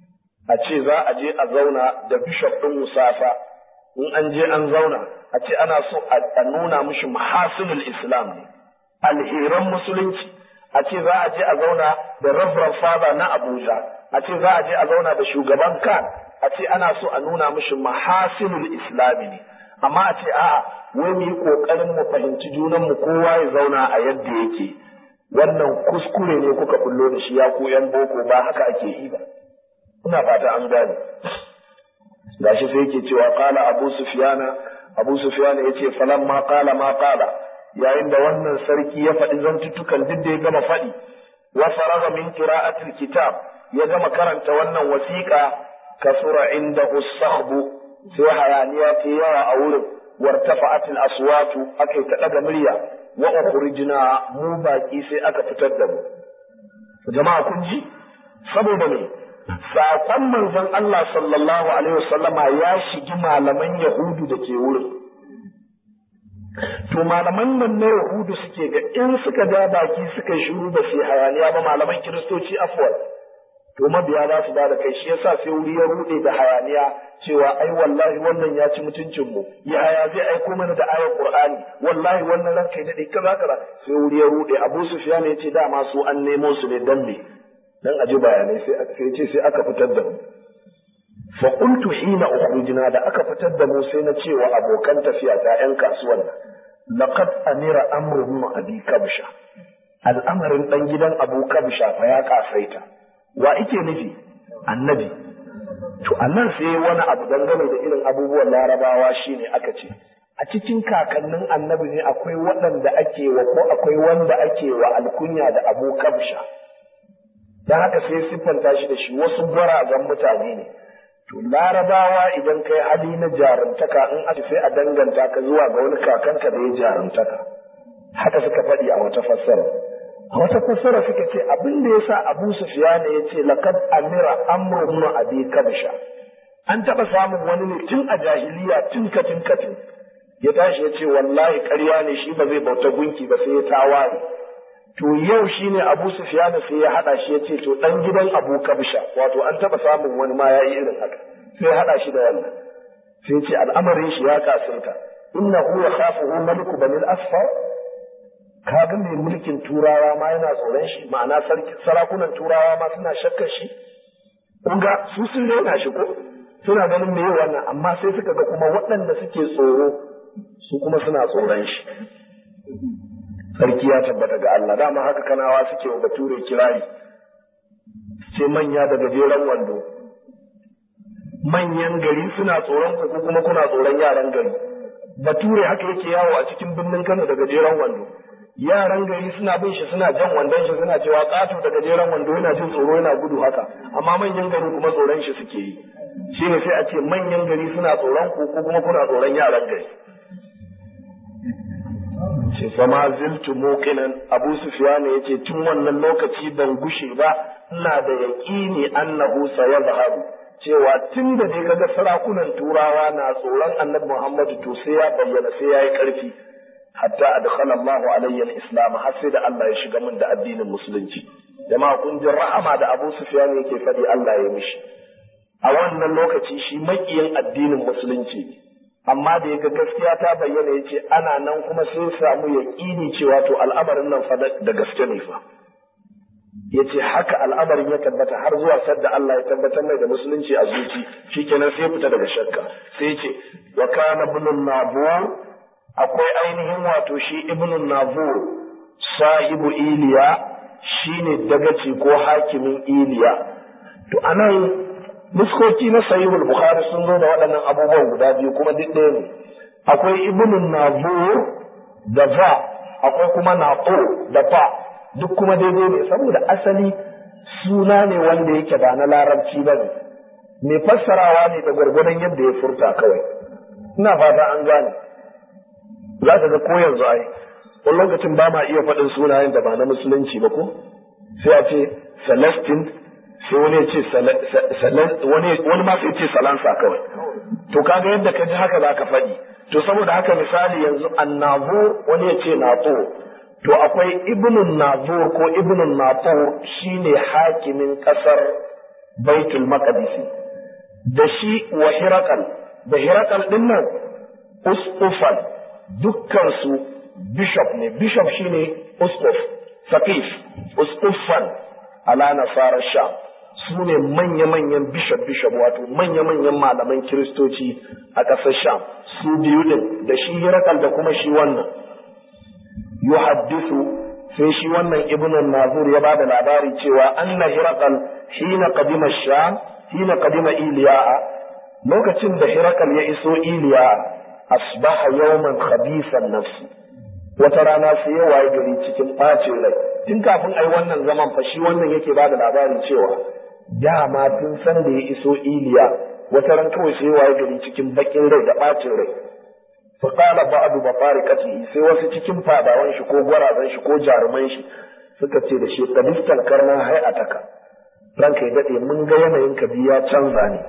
a ce za a je a zauna da bishop ɗin musafa in an je an zauna a ce ana so a nuna mishi mahasinul islam ne alheran musulunci a ce za a je a zauna da reverend father na abuja a ce za a je a zauna da shugaban kan a ce ana so a nuna mishi mahasinul islami ne amma a ce a'a wai mu yi kokarin mu fahimci junan mu kowa ya zauna a yadda yake wannan kuskure ne kuka bullo da shi ya ku yan boko ba haka ake yi ba ina fata an gane gashi sai yake cewa qala abu sufyana abu sufyana yace falan ma qala ma qala yayin da wannan sarki ya faɗi zantuttukan duk da ya gama faɗi wa faraga min qira'atil kitab ya gama karanta wannan wasiƙa kasura inda usahbu sai hayaniya ta yawa a wurin wartafa'atil aswatu akai ta daga murya wa ukhrijna mu baki sai aka fitar da mu jama'a kun ji saboda me saƙon manzon Allah sallallahu alaihi wasallama ya shigi malaman Yahudu da ke wurin. To malaman nan na Yahudu suke ga in suka ja baki suka shiru ba su hayaniya ba malaman Kiristoci afwal to mabiya za su bada kai shi yasa sai wuri ya rude da hayaniya cewa ai wallahi wannan ya ci mutuncin mu ya haya zai aiko mana da ayar qur'ani wallahi wannan ranka ne kaza kaza sai wuri ya rude abu sufyan ya ce dama su an nemo su ne dan me dan aji bayanai sai sai ce sai aka fitar da mu fa qultu hina ukhrujna da aka fitar da mu sai na ce wa abokan tafiya ta yan kasuwan laqad amira amru min abi kabsha al'amarin dan gidan abu kabsha fa ya kasaita wa ike nufi annabi to annan sai wani abu dangane da irin abubuwan larabawa shine aka ce a cikin kakannin annabi ne akwai waɗanda ake wa ko akwai wanda ake wa alkunya da abu kabsha don haka sai siffanta shi da shi wasu gwarazan mutane ne to larabawa idan kai hali na jarumtaka in aka sai a danganta ka zuwa ga wani kakanka da ya jarumtaka haka suka faɗi a wata fassara a wata fassara suka ce abin da yasa Abu Sufyan ya ce laqad amira amru ibn abi kabsha an taba samun wani ne tun a jahiliya tun katin katin ya tashi ya ce wallahi ƙarya ne shi ba zai bauta gunki ba sai ya tawaye to yau shine Abu Sufyan sai ya hada shi ya ce to dan gidan Abu Kabsha wato an taba samun wani ma yayi irin haka sai ya hada shi da wannan sai ya ce al'amarin shi ya kasirta innahu yakhafuhu maliku banil asfar kaga mai mulkin turawa ma yana tsoron shi ma'ana sarakunan turawa ma suna shakkar shi kunga su sun raina shi ko suna ganin me wannan amma sai suka ga kuma waɗanda suke tsoro su kuma suna tsoron shi sarki ya tabbata ga Allah dama haka kanawa suke wa bature kirari ce manya da gajeren wando manyan gari suna tsoron ku kuma kuna tsoron yaran gari bature haka yake yawo a cikin birnin Kano da gajeren wando yaran gari suna bin shi suna jan wandon shi suna cewa ƙato da gajeren wando yana jin tsoro yana gudu haka amma manyan gari kuma tsoron shi suke yi shi ne sai a ce manyan gari suna tsoron ku ko kuma kuna tsoron yaran gari ce fama ziltu muqinan abu sufyan yace tun wannan lokaci ban gushe ba ina da yaqini annahu sayazharu cewa tun da dai kaga sarakunan turawa na tsoron annabi Muhammadu to sai ya bayyana sai ya yi ƙarfi hatta adkhala Allah alayya al-islam har sai da Allah ya shiga min da addinin musulunci jama'a kun ji rahama da Abu Sufyan yake faɗi Allah ya mishi a wannan lokaci shi makiyin addinin musulunci amma da yaga gaskiya ta bayyana yace ana nan kuma sai samu yaƙini cewa to al'amarin nan fa da gaske ne fa yace haka al'amarin ya tabbata har zuwa sadda Allah ya tabbatar mai da musulunci a zuci shikenan sai fita daga shakka sai yace wa kana ibn nabur akwai ainihin wato shi ibn nabur sahibu iliya shine dagaci ko hakimin iliya to anan muskoki na sahihul bukhari sun zo da waɗannan abubuwan guda biyu kuma duk ɗaya ne akwai ibn nabur da fa akwai kuma naqo da fa duk kuma daidai ne saboda asali suna ne wanda yake ba na larabci ba ne mai fassarawa ne da gwargwadon yadda ya furta kawai ina fata an gane za ka ga ko yanzu ai wani lokacin ba ma iya faɗin sunayen da ba na musulunci ba ko sai a ce celestin sai wani ya ce wani ma sai ce salansa kawai to kaga yadda ka ji haka za ka faɗi to saboda haka misali yanzu annabu wani ya ce nato to akwai ibnun nazur ko ibnun natur shine hakimin kasar baitul maqdisi da shi wa hirakal da hirakal din nan uskufan dukkan su bishop ne bishop shine uskuf saqif uskufan ala nasara sha su ne manya-manyan bishop bishop wato manya-manyan malaman kiristoci a ƙasar sham su biyu din da shi hirakal da kuma shi wannan yuhaddisu sai shi wannan ibn nazur ya bada labari cewa anna hiraqal hina qadima sham hina qadima iliya lokacin da hiraqal ya iso iliya asbaha yawman khabisan nafsi wata rana sai ya waye gari cikin bacin rai tun kafin ai wannan zaman fa shi wannan yake bada labari cewa dama tun san da ya iso iliya wata ran kawai sai ya waye gari cikin bakin rai da bacin rai faƙala ba'adu ba farikatihi sai wasu cikin fadawan shi ko gwarazan shi ko jaruman shi suka ce da shi kadistan karna hay'ataka ranka ya dade mun ga yanayin ka biya canza ne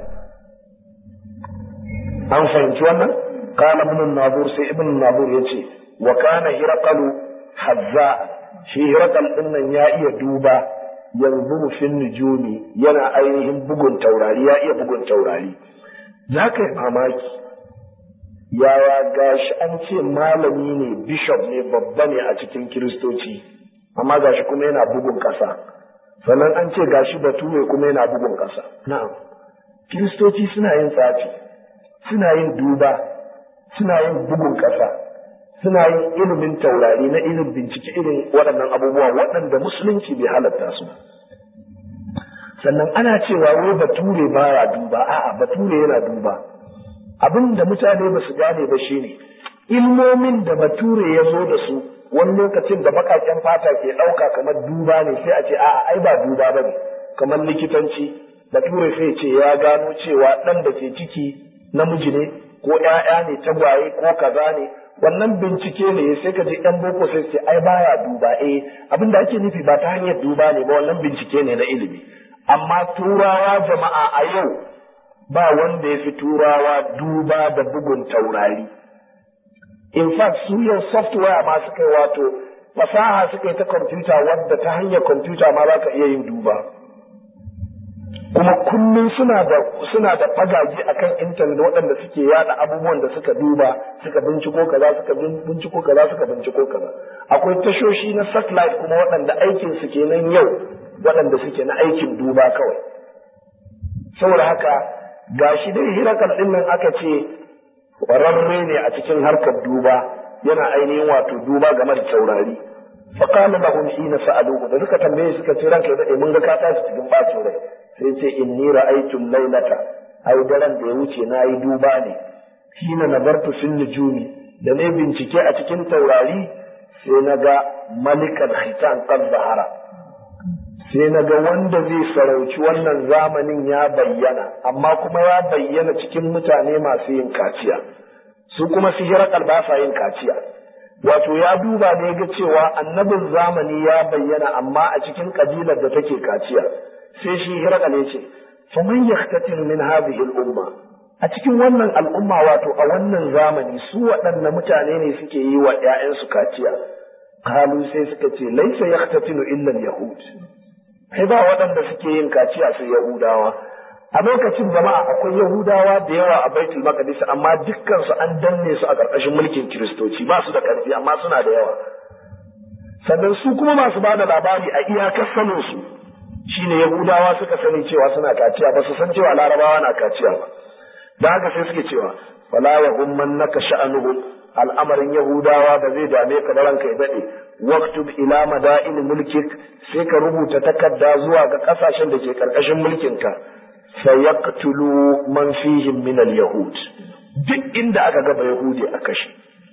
an fahimci wannan qala ibn nabur sai ibn nabur yace wa kana hirqalu hazza shi hirqal din nan ya iya duba yanzu fin nujumi yana ainihin bugun taurari ya iya bugun taurari za ka yi mamaki yaya gashi an ce malami ne bishop ne babba ne a cikin kiristoci amma gashi kuma yana bugun ƙasa sannan an ce gashi bature kuma yana bugun ƙasa na'am kiristoci suna yin tsafi suna yin duba suna yin bugun ƙasa suna yin ilimin taurari na ilimin bincike irin waɗannan abubuwa waɗanda musulunci bai halatta su sannan ana cewa wai bature baya duba a'a bature yana duba abin da mutane ba su gane ba shine ilmomin da bature ya zo da su wani lokacin da baƙaƙen fata ke ɗauka kamar duba ne sai a ce a'a ai ba duba ba ne kamar likitanci bature sai ce ya gano cewa ɗan da ke ciki namiji ne ko ‘ya'ya ne tagwaye ko kaza ne wannan bincike ne sai ka je ‘yan boko sai ce ai baya duba eh abin da ake nufi ba ta hanyar duba ne ba wannan bincike ne na ilimi amma turawa jama'a a yau ba wanda ya fi turawa duba da bugun taurari in fact su yau software ma suka yi wato fasaha suka yi ta kwamfuta wadda ta hanyar kwamfuta ma za ka iya yin duba kuma kullum suna da suna da fagage akan intanet waɗanda suke yada abubuwan da suka duba suka binciko kaza suka binciko kaza suka binciko kaza akwai tashoshi na satellite kuma waɗanda aikin su kenan yau waɗanda suke na aikin duba kawai saboda haka gashi dai hirakal ɗin nan aka ce ƙwararre ne a cikin harkar duba yana ainihin wato duba game da taurari faƙala lahum hina sa'aluhu da suka tambaye suka ce ranka da mun ga ka tashi cikin bacin rai sai ce inni ra'aytu laylata ai daren da ya wuce na yi duba ne hina nazartu fil nujumi da ne bincike a cikin taurari sai na ga malikan hitan qad zahara sai na ga wanda zai sarauci wannan zamanin ya bayyana amma kuma ya bayyana cikin mutane masu yin kaciya su kuma sihirar ba sa yin kaciya wato ya duba ne ga cewa annabin zamani ya bayyana amma a cikin kabilar da take kaciya sai shi hirakal ya ce faman yaktatin min hadhihi al-umma a cikin wannan al'umma wato a wannan zamani su waɗanne mutane ne suke yi wa ‘ya'yansu kaciya kalu sai suka ce laisa yaktatinu illa yahud sai ba waɗanda suke yin kaciya sai yahudawa a lokacin jama'a akwai yahudawa da yawa a baitul maqdis amma dukkan su an danne su a ƙarƙashin mulkin kiristoci ba su da ƙarfi amma suna da yawa sannan su kuma masu ba da labari a iyakar sanin su shine yahudawa suka sani cewa suna kaciya ba su san cewa larabawa na kaciya ba da haka sai suke cewa wala ya umman naka sha'anuhum al'amarin yahudawa ba zai dame ka da ranka ya dade waktub ila madain mulkik sai ka rubuta takarda zuwa ga kasashen da ke karkashin mulkin ka sayaqtulu man fihim min al-yahud duk inda aka ga yahudi a kashe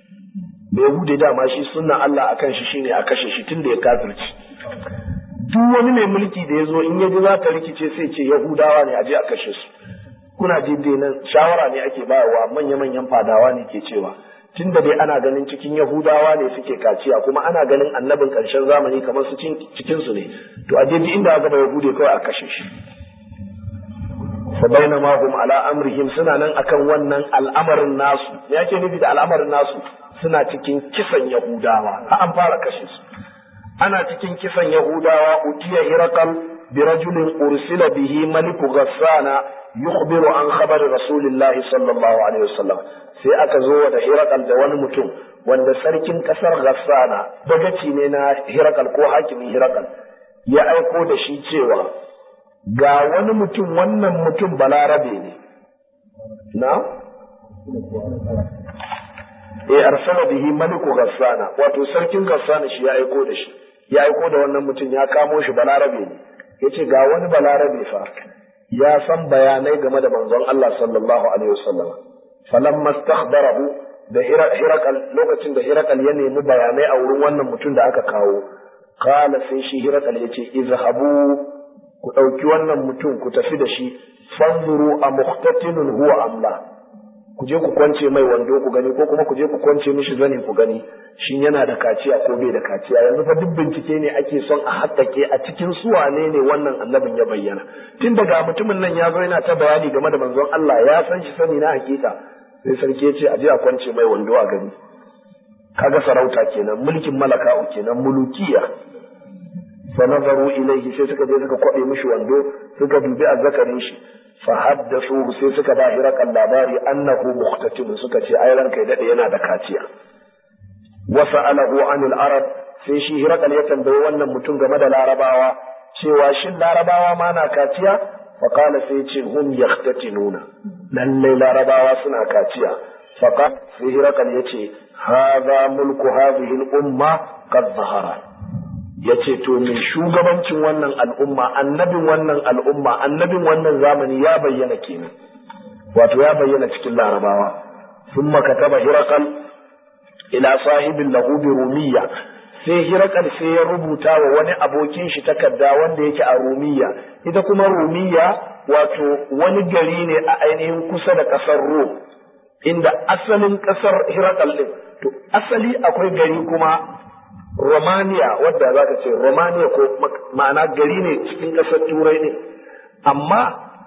da yahudi dama shi sunna Allah akan shi shine a kashe shi tunda ya kafirci duk wani mai mulki da ya zo in ya ji za ta rikice sai ce yahudawa ne a je a kashe su kuna ji dai nan shawara ne ake bayarwa manya-manyan fadawa ne ke cewa tun da dai ana ganin cikin yahudawa ne suke kaciya kuma ana ganin annabin ƙarshen zamani kamar su cikin su ne to a je inda aka ba yahude kawai a kashe shi fa bainama hum ala amrihim suna nan akan wannan al'amarin nasu me yake nufi da al'amarin nasu suna cikin kisan yahudawa har an fara kashe su ana cikin kisan yahudawa utiya hirakal birajulin ursila bihi maliku ghassana yukhbiru an khabar rasulillahi sallallahu alaihi wasallam sai aka zo da hirakal da wani mutum wanda sarkin kasar ghassana dagaci ne na hirakal ko hakimin hirakal ya aiko da shi cewa ga wani mutum wannan mutum balarabe ne na eh arsala bihi maliku ghassana wato sarkin ghassana shi ya aiko da shi ya aiko da wannan mutum ya kamo shi balarabe ne yace ga wani balarabe fa ya san bayanai game da manzon Allah sallallahu alaihi wasallam falamma stakhbarahu da hirakal lokacin da hirakal ya nemi bayanai a wurin wannan mutum da aka kawo kala sai shi hirakal yace izhabu ku dauki wannan mutum ku tafi da shi fanzuru a muhtatinun huwa amla ku je ku kwance mai wando ku gani ko kuma ku je ku kwance mishi zani ku gani shin yana da kaciya ko bai da kaciya yanzu fa duk bincike ne ake son a haƙƙaƙe a cikin su wane ne wannan annabin ya bayyana tun daga mutumin nan ya zo yana ta bayani game da manzon Allah ya san shi sani na hakika sai sarki ya ce a je a kwance mai wando a gani kaga sarauta kenan mulkin malaka'u kenan mulukiya fa nazaru ilayhi sai suka je suka kwabe mishi wando suka dubi azzakarin shi fa haddathu sai suka ba hirakan labari annahu muhtatim suka ce ai ranka ya dade yana da kaciya wa sa'alahu anil arab sai shi hirakal ya tambayi wannan mutum game da larabawa cewa shin larabawa ma na kaciya fa qala sai ce hum yahtatinuna lalle larabawa suna kaciya fa sai hirakal ya ce hadha mulku hadhihi al umma qad zahara ya ce to mai shugabancin wannan al'umma annabin wannan al'umma annabin wannan zamani ya bayyana kenan wato ya bayyana cikin larabawa sun makataba hirakal ila sahibin lahu bi rumiya sai hirakal sai ya rubuta wa wani abokin shi takarda wanda yake a rumiya ita kuma rumiya wato wani gari ne a ainihin kusa da kasar rom inda asalin kasar hirakal din to asali akwai gari kuma Romania wadda za ka ce Romania ko ma'ana gari ne cikin ƙasar turai ne amma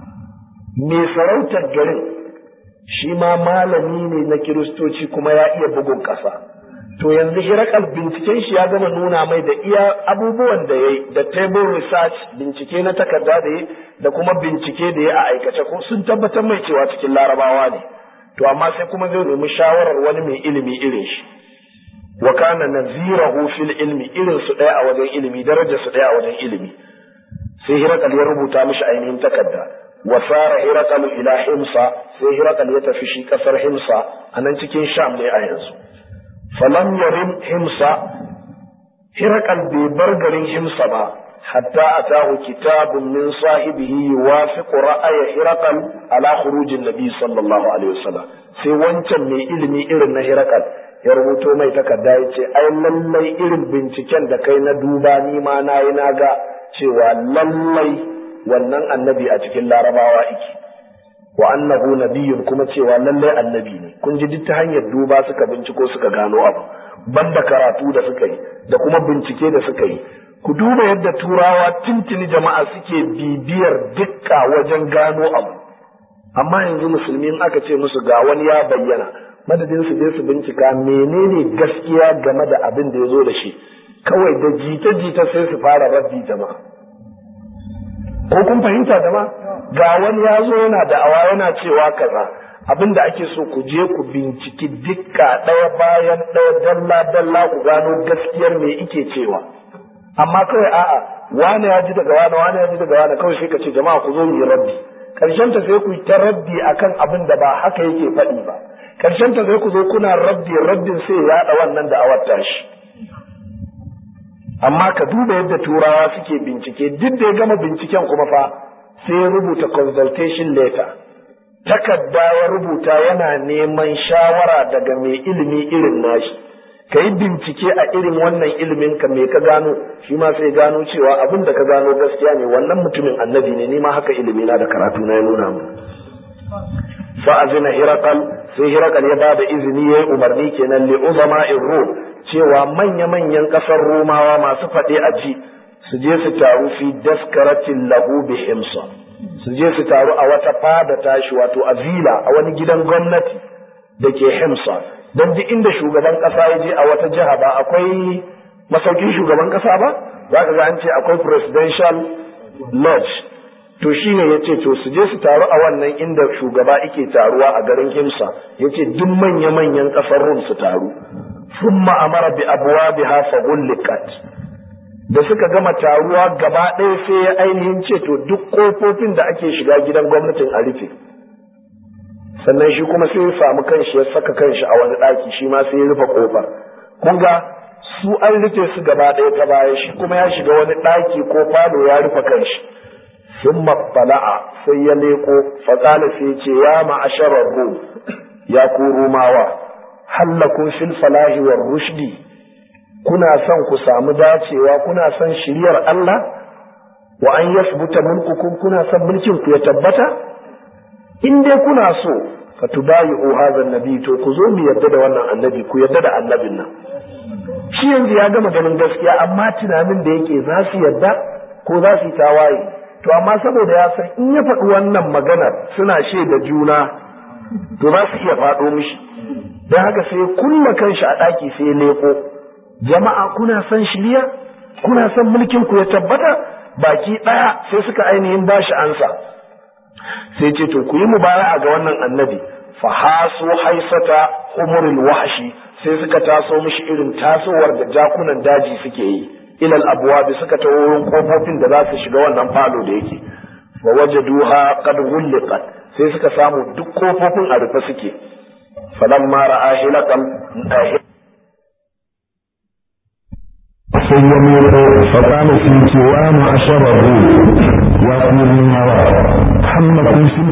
mai sarautar garin shi ma malami ne na kiristoci kuma ya iya bugun ƙasa to yanzu hirakal binciken shi ya gama nuna mai da iya abubuwan da ya yi da table research bincike na takarda da ya da kuma bincike da ya a aikace ko sun tabbatar mai cewa cikin larabawa ne to amma sai kuma zai nemi shawarar wani mai ilimi irin shi wa kana nazirahu fil ilmi irin su daya a wajen ilimi darajar su daya a wajen ilimi sai hirakal ya rubuta mishi ainihin takarda wa sara hirakal ila himsa sai hirakal ya tafi shi kasar himsa a nan cikin sham ne a yanzu falam yarim himsa hirakal bai bar garin himsa ba hatta atahu kitabun min sahibihi yuwafiqu ra'aya hirakal ala khurujin nabi sallallahu alaihi wasallam sai wancan mai ilimi irin na hirakal ya rubuto mai takarda ya ce ai lallai irin binciken da kai na duba ni ma na yi na ga cewa lallai wannan annabi a cikin larabawa iki wa annahu nabiyyun kuma cewa lallai annabi ne kun ji duk ta hanyar duba suka binciko suka gano abu banda karatu da suka yi da kuma bincike da suka yi ku duba yadda turawa tuntuni jama'a suke bibiyar dukka wajen gano abu amma yanzu musulmi in aka ce musu ga wani ya bayyana madadin su je su bincika menene gaskiya game da abin da ya zo da shi kawai da jita-jita sai su fara rabbi jama'a ko kun fahimta jama'a ga wani ya zo yana da awa yana cewa kaza abin da ake so ku je ku binciki dukka ɗaya bayan ɗaya dalla-dalla ku gano gaskiyar me ike cewa amma kawai a'a wane ya ji daga wane wane ya ji daga wane kawai sai ka ce jama'a ku zo mu yi rabbi karshen ta sai ku yi ta rabbi akan abin da ba haka yake faɗi ba karshen ta zai ku zo kuna rabbi rabbin sai ya yaɗa wannan da awar tashi amma ka duba yadda turawa suke bincike duk da ya gama binciken kuma fa sai ya rubuta consultation letter takarda ya rubuta yana neman shawara daga mai ilimi irin nashi ka yi bincike a irin wannan ilimin ka me ka gano shi ma sai gano cewa abin da ka gano gaskiya ne wannan mutumin annabi ne ni ma haka ilimi na da karatu na ya nuna mu fa'azina hirakal sai hirakal ya bada izini ya yi umarni kenan li uzama'in rum cewa manya-manyan ƙasar romawa masu faɗe a ji su je su taru fi daskaratin lahu bi himsa su je su taru a wata fada tashi wato a vila a wani gidan gwamnati da ke himsa don duk inda shugaban ƙasa ya je a wata jiha ba akwai masaukin shugaban ƙasa ba za ka ga an ce akwai presidential lodge to shi ne ya ce to su je su taru a wannan inda shugaba ike taruwa a garin himsa ya ce duk manya-manyan ƙasar rum su taru sun ma'amara bi abuwa bi hafa gullikat da suka gama taruwa gaba ɗaya sai ya ainihin ce to duk ƙofofin da ake shiga gidan gwamnatin a rufe sannan shi kuma sai ya samu kanshi ya saka kanshi a wani ɗaki shi ma sai ya rufe ƙofar kun ga su an rufe su gaba ɗaya ta baya shi kuma ya shiga wani ɗaki ko falo ya rufe kanshi ثم اطلع sai ya leko faƙala sai ce ya ma'asharar rum ya ku rumawa hallakun fil falahi war rushdi kuna son ku samu dacewa kuna son shiriyar Allah wa an yasbuta mulkukum kuna son mulkin ku ya tabbata in dai kuna so fa tubayi'u hadha annabi to ku zo mu yarda da wannan annabi ku yarda da annabin nan shi yanzu ya gama ganin gaskiya amma tunanin da yake za su yarda ko za su yi tawaye to amma saboda ya san in ya faɗi wannan maganar suna shaida juna to za su iya faɗo mishi don haka sai kulla kanshi a ɗaki sai leko jama'a kuna son shirya kuna son mulkin ku ya tabbata baki ɗaya sai suka ainihin bashi ansa sai ce to ku yi mubaya'a ga wannan annabi fa hasu haisata umuril wahshi sai suka taso mishi irin tasowar da jakunan daji suke yi ilal abwabi suka taho wurin kofofin da za su shiga wannan falo da yake wa wajaduha qad ghulqat sai suka samu duk kofofin a rufe suke falamma ra'a hilaqan sai ya mero faƙala sun ce wa ma'asharar ruh ya kuma hawa hammakun sun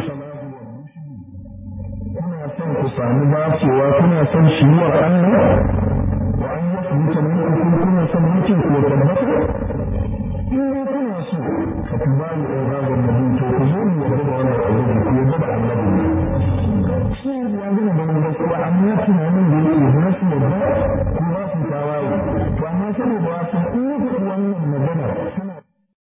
kuna son ku sami dacewa kuna son shiriyar Allah wa an yi su mutane kun kuna son mulkin ku ya tabbata in dai kuna so ka fi ba ni ɗan zagon nabi to ku zo mu yarda da wannan annabi ku yarda da annabi shi ya gina ganin gaskiya amma tunanin da yake na su yarda ko za su tawaye to amma saboda wasu in yi wannan magana sun